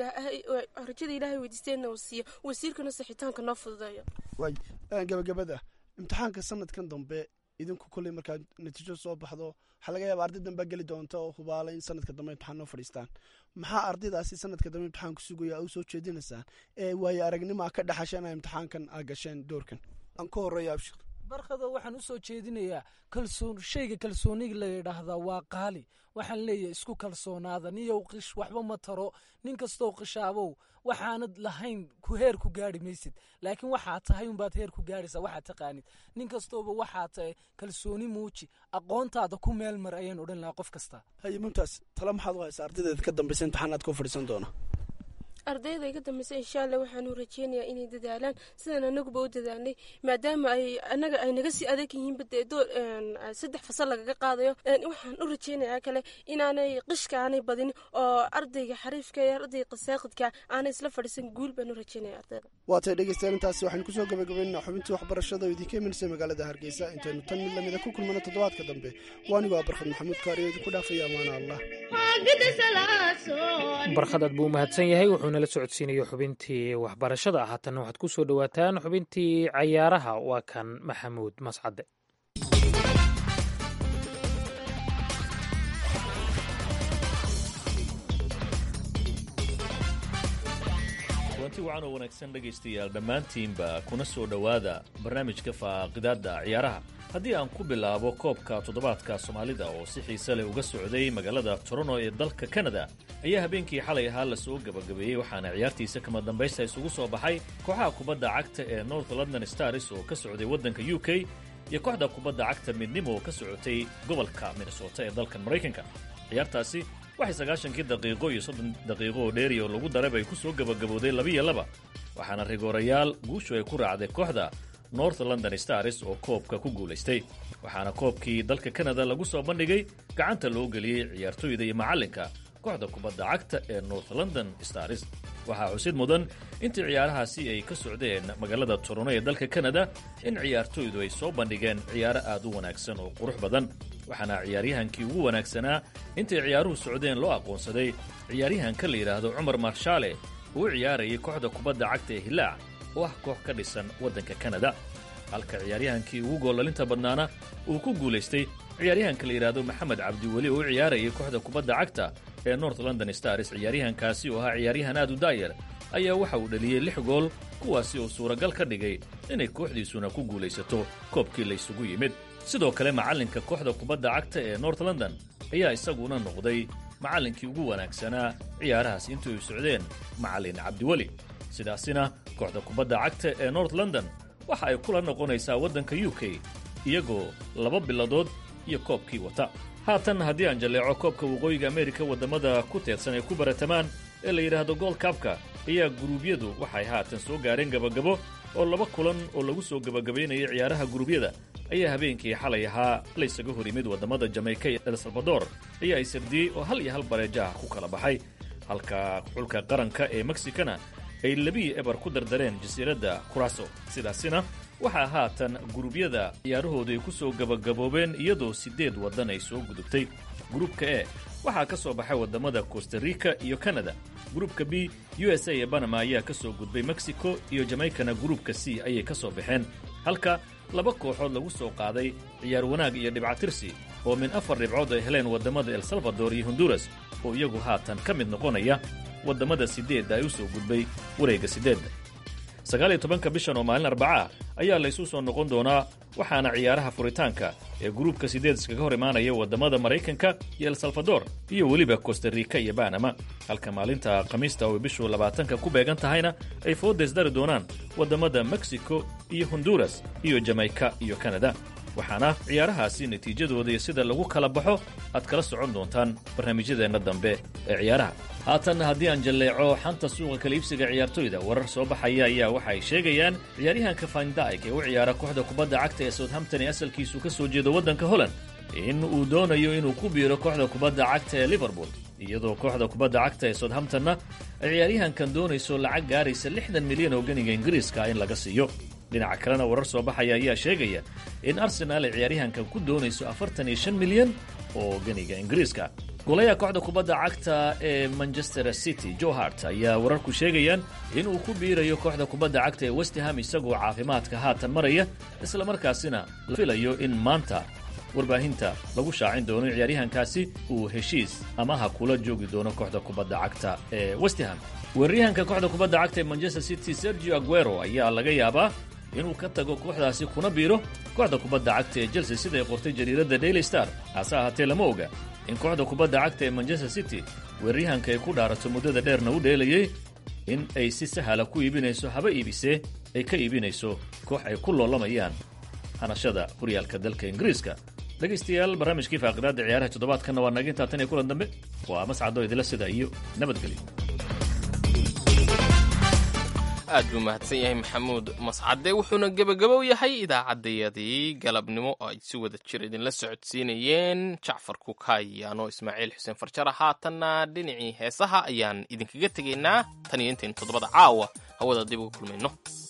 rajada ilaahay weydiisteenna uu siiyo wasiirkana sixitaanka noo fududeeyo way gabagabada imtixaanka sanadkan dambe idinku kolley markaad natiijo soo baxdo waxaa laga yaaba arday dambaa geli doonta oo hubaala in sanadka dambe imtixaan noo fadhiistaan maxaa ardaydaasi sanadka dambe imtixaanku sugaya u soo jeedinaysaan ee waayo aragnimo a ka dhaxasheen imtixaankan aa gasheen doorkan aan ka horeeya abshir barkado waxaan usoo jeedinayaa kalsoon shayga kalsooniga la yidhaahdaa waa qaali waxaan leeyahay isku kalsoonaada niyow qish waxba ma taro nin kastoo qishaabow waxaanad lahayn ku heer ku gaari maysid laakiin waxaad tahay unbaad heer ku gaaraysaa waxaad taqaanid nin kastooba waxaad tahay kalsooni muuji aqoontaada ku meel mar ayaan odhan lahaa qof kasta haye mumtaas tala maxaad u haysaa ardaydeeda ka dambaysa imtixaanaad koo fadhiisan doona ardayda iga dambeysa insha allah waxaanu rajeynayaa inay dadaalaan sidaan anaguba u dadaalnay maadaama ay anaga ay naga sii adag yihiin bade door saddex fasal lagaga qaadayo waxaan u rajeynayaa kale inaanay qishka aanay badin oo ardayga xariifka iyo ardayga qasaaqidka aanay isla fadhiisan guul baan u rajeynaya ardayda waa tay dhegeystayaal intaasi waxaynu kusoo gabagabaynaa xubintii waxbarashada oo idinka imanaysa magaalada hargeysa intaynu tan mid lamida ku kulmano toddobaadka dambe waanigoo barkhad maxamuud kaariyo idinku dhaafaya amaana allah barkhad aad buu umahadsan yahay wuxuuna la socodsiinayo xubintii waxbarashada haatanna waxaad ku soo dhowaataan xubintii cayaaraha waa kan maxamuud mascade kulanti wacan oo wanaagsan dhegaystayaal dhammaantiinba kuna soo dhowaada barnaamijka faaqidaadda ciyaaraha haddii aan ku bilaabo koobka toddobaadka soomaalida oo si xiise leh uga socday magaalada toronto ee dalka kanada ayaa habeenkii xalay ahaa la soo gabagabeeyey waxaana ciyaartiisa kama dambaysta isugu soo baxay kooxaha kubadda cagta ee north london stars oo ka socday waddanka u k iyo kooxda kubadda cagta midnimo oo ka socotay gobolka minnesota ee dalkan maraykanka ciyaartaasi waxay sagaashankii daqiiqo iyo soddon daqiiqo oo dheeri oo lagu darab ay ku soo gabagabooday labiyo laba waxaana rigoorayaal guushu ay ku raacday kooxda north london stars oo koobka ku guulaystay waxaana koobkii dalka kanada lagu soo bandhigay gacanta loo geliyey ciyaartoyda iyo macallinka kooxda kubadda cagta ee north london stars waxaa xusid mudan intii ciyaarahaasi ay ka socdeen magaalada toronto ee dalka kanada in ciyaartoydu ay soo bandhigeen ciyaaro aad u wanaagsan oo qurux badan waxaana ciyaaryahankii ugu wanaagsanaa intay ciyaaruhu socdeen loo aqoonsaday ciyaaryahanka la yidhaahdo cumar marshaale uu ciyaarayay kooxda kubadda cagta ee hilaac oo ah koox ka dhisan waddanka kanada halka ciyaaryahankii ugu goollalinta badnaana uu ku guulaystay ciyaaryahanka la yidhaahdo maxamed cabdiweli oo u ciyaarayay kooxda kubadda cagta ee north london stars ciyaaryahankaasi oo ahaa ciyaaryahan aad u daayar ayaa waxa uu dhaliyey lix gool kuwaasi oo suuragal ka dhigay inay kooxdiisuna ku guulaysato koobkii laysugu yimid sidoo kale macallinka kooxda kubadda cagta ee north london ayaa isaguna noqday macallinkii ugu wanaagsanaa ciyaarahaas intii ay socdeen macallin cabdiweli sidaasina kooxda kubadda cagta ee north london waxa ay kula noqonaysaa waddanka u k iyagoo laba biladood iyo koobkii wata haatan haddii aan jalleeco koobka waqooyiga ameerika waddamada ku teedsan ay ku baratamaan ee la yidhaahdo gold kabka ayaa guruubyadu waxay haatan soo gaareen gabagabo oo laba kulan oo lagu soo gabagabaynayay ciyaaraha guruubyada ayaa habeenkii xalay ahaa la ysaga hor yimid waddamada jameyka iyo el salvador ayaa ay sardiyey oo hal iyo hal bareejaha ku kala baxay halka xulka qaranka ee mexicana ay labiyi eber ku dardareen jasiiradda kuraso sidaasina waxaa haatan guruubyada ciyaarahoodu ay ku soo gabagaboobeen iyadoo siddeed waddan ay soo gudubtay gruubka e waxaa ka soo baxay waddamada costa rica iyo canada gruubka b u s a ee banama ayaa ka soo gudbay mexico iyo jamaykana gruubka c ayay ka soo baxeen halka laba kooxood lagu soo qaaday ciyaar wanaag iyo dhibcatirsi oo min afar dhibcood ay heleen waddamada el salvador iyo honduras oo iyagu haatan ka mid noqonaya waddamada siddeedda ay u soo gudbay wareegga siddeedda sagaal iyo tobanka bishan oo maalin arbaca ayaa laysu soo noqon doonaa waxaana ciyaaraha furitaanka ee gruubka siddeed iskaga hor imaanaya waddamada maraykanka iyo el salvador iyo weliba costa rica iyo banama halka maalinta khamiista oo bishu labaatanka ku beegan tahayna ay foodays dari doonaan waddamada mexico iyo honduras iyo jameyka iyo kanada waxaana ciyaarahaasi natiijadooda iyo sida lagu kala baxo aad kala socon doontaan barnaamijyadeenna dambe ee ciyaaraha haatan haddii aan jalleeco xanta suuqa kala iibsiga ciyaartoyda warar soo baxaya ayaa waxa ay sheegayaan ciyaaryahanka fandaik ee u ciyaara kooxda kubadda cagta ee southampton ee asalkiisu ka soo jeedo waddanka holland in uu doonayo inuu ku biiro kooxda kubadda cagta ee liverpool iyadoo kooxda kubadda cagta ee southamptonna ay ciyaaryahankan doonayso lacag gaaraysa lixdan milyan oo ganiga ingiriiska in laga siiyo dhinaca kalena warar soo baxaya ayaa sheegaya in arsenaal ay ciyaaryahankan ku doonayso afartan iyo shan milyan oo ganiga ingiriiska golayaha kooxda kubadda cagta ee manchester city joe hart ayaa wararku sheegayaan inuu ku biirayo kooxda kubadda cagta ee westham isagoo caafimaadka haatan maraya islamarkaasina la filayo in maanta warbaahinta lagu shaacin doono in ciyaaryahankaasi uu heshiis amaha kula joogi doono kooxda kubadda cagta ee westham weeraryahanka kooxda kubadda cagta ee manchester city sergio aguero ayaa laga yaabaa inuu ka tago kooxdaasi kuna biiro kooxda kubadda cagta ee chelsea siday qortay jariiradda daily star hase ahaatee lama oga in kooxda kubadda cagta ee manchester city weeraryahanka ay ku dhaarato muddada dheerna u dheelayay in ay si sahala ku iibinayso haba iibisee ay ka iibinayso koox ay ku loolamayaan hanashada horyaalka dalka ingiriiska dhegaystayaal barnaamijkii faaqidaadda ciyaaraha toddobaadkanna waa naga intaa tan iyo kulan dambe waa mascado idila sida iyo nabadgelyo aad buu mahadsan yahay maxamuud mascade wuxuuna gebagabow yahay idaacaddayadii galabnimo oo ay si wada jir idinla socodsiinayeen jacfar kukayaano ismaaciil xuseen farjara haatanna dhinacii heesaha ayaan idinkaga tegaynaa tan iyo intaynu toddobada caawa hawada dib uga kulmayno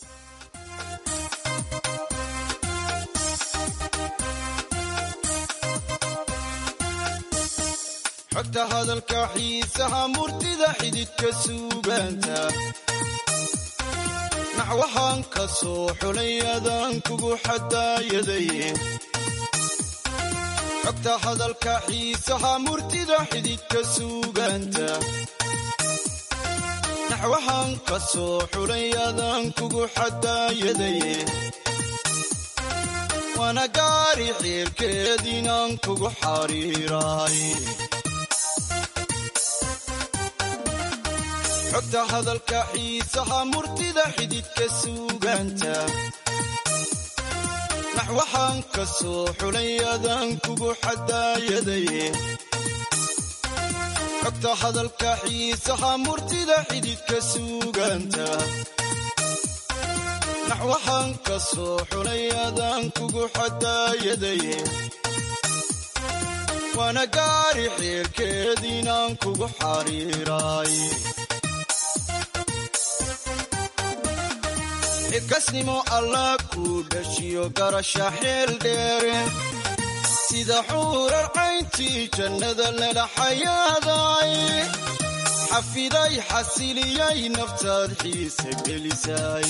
xogta hadalka xiisaha murtida xididka suugaanta naxwahaan ka soo xulay adaan kugu xadaayadaye xogta hadalka xiisaha murtida xididka suugaanta naxwahaan ka soo xulay adaan kugu xadaayadaye waana gaari xiilkeediinaan kugu xariiraay xogta hadalka xiisaha murtida xididka suugaanta naxwahaan ka soo xulay adaan kugu xadaayadaye xogta hadalka xiisaha murtida xididka suugaanta naxwahaan ka soo xulay adaan kugu xadaayadaye waana gaari xiilkeediinaan kugu xariiraay xilkasnimo allah kuu dhashiyo garasha xeel dheere sida xuurar cayntii jannada lala xayaaday xafiday xasiliyay naftaad xiise gelisay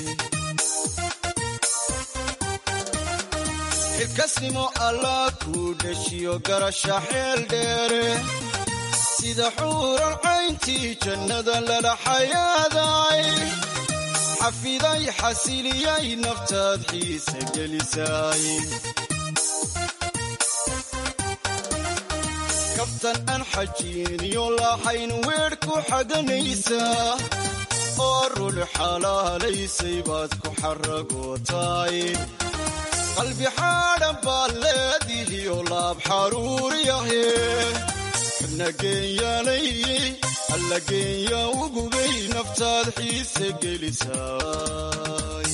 xilkasnimo allah kuu dhashiyo garasha xeel dheere sida xuurar cayntii jannada lala xayaaday xafiday xasiliyay naftaad xiise gelisay kaftan aan xajiiniyo lahayn weer ku xaganaysaa oo run xalaalaysay baad ku xaragootaay qalbi xaadhan baad leedihiyo laab xaruuriyahe xubna geenyaanay alla geenya ugubay naftaad xiise gelisaay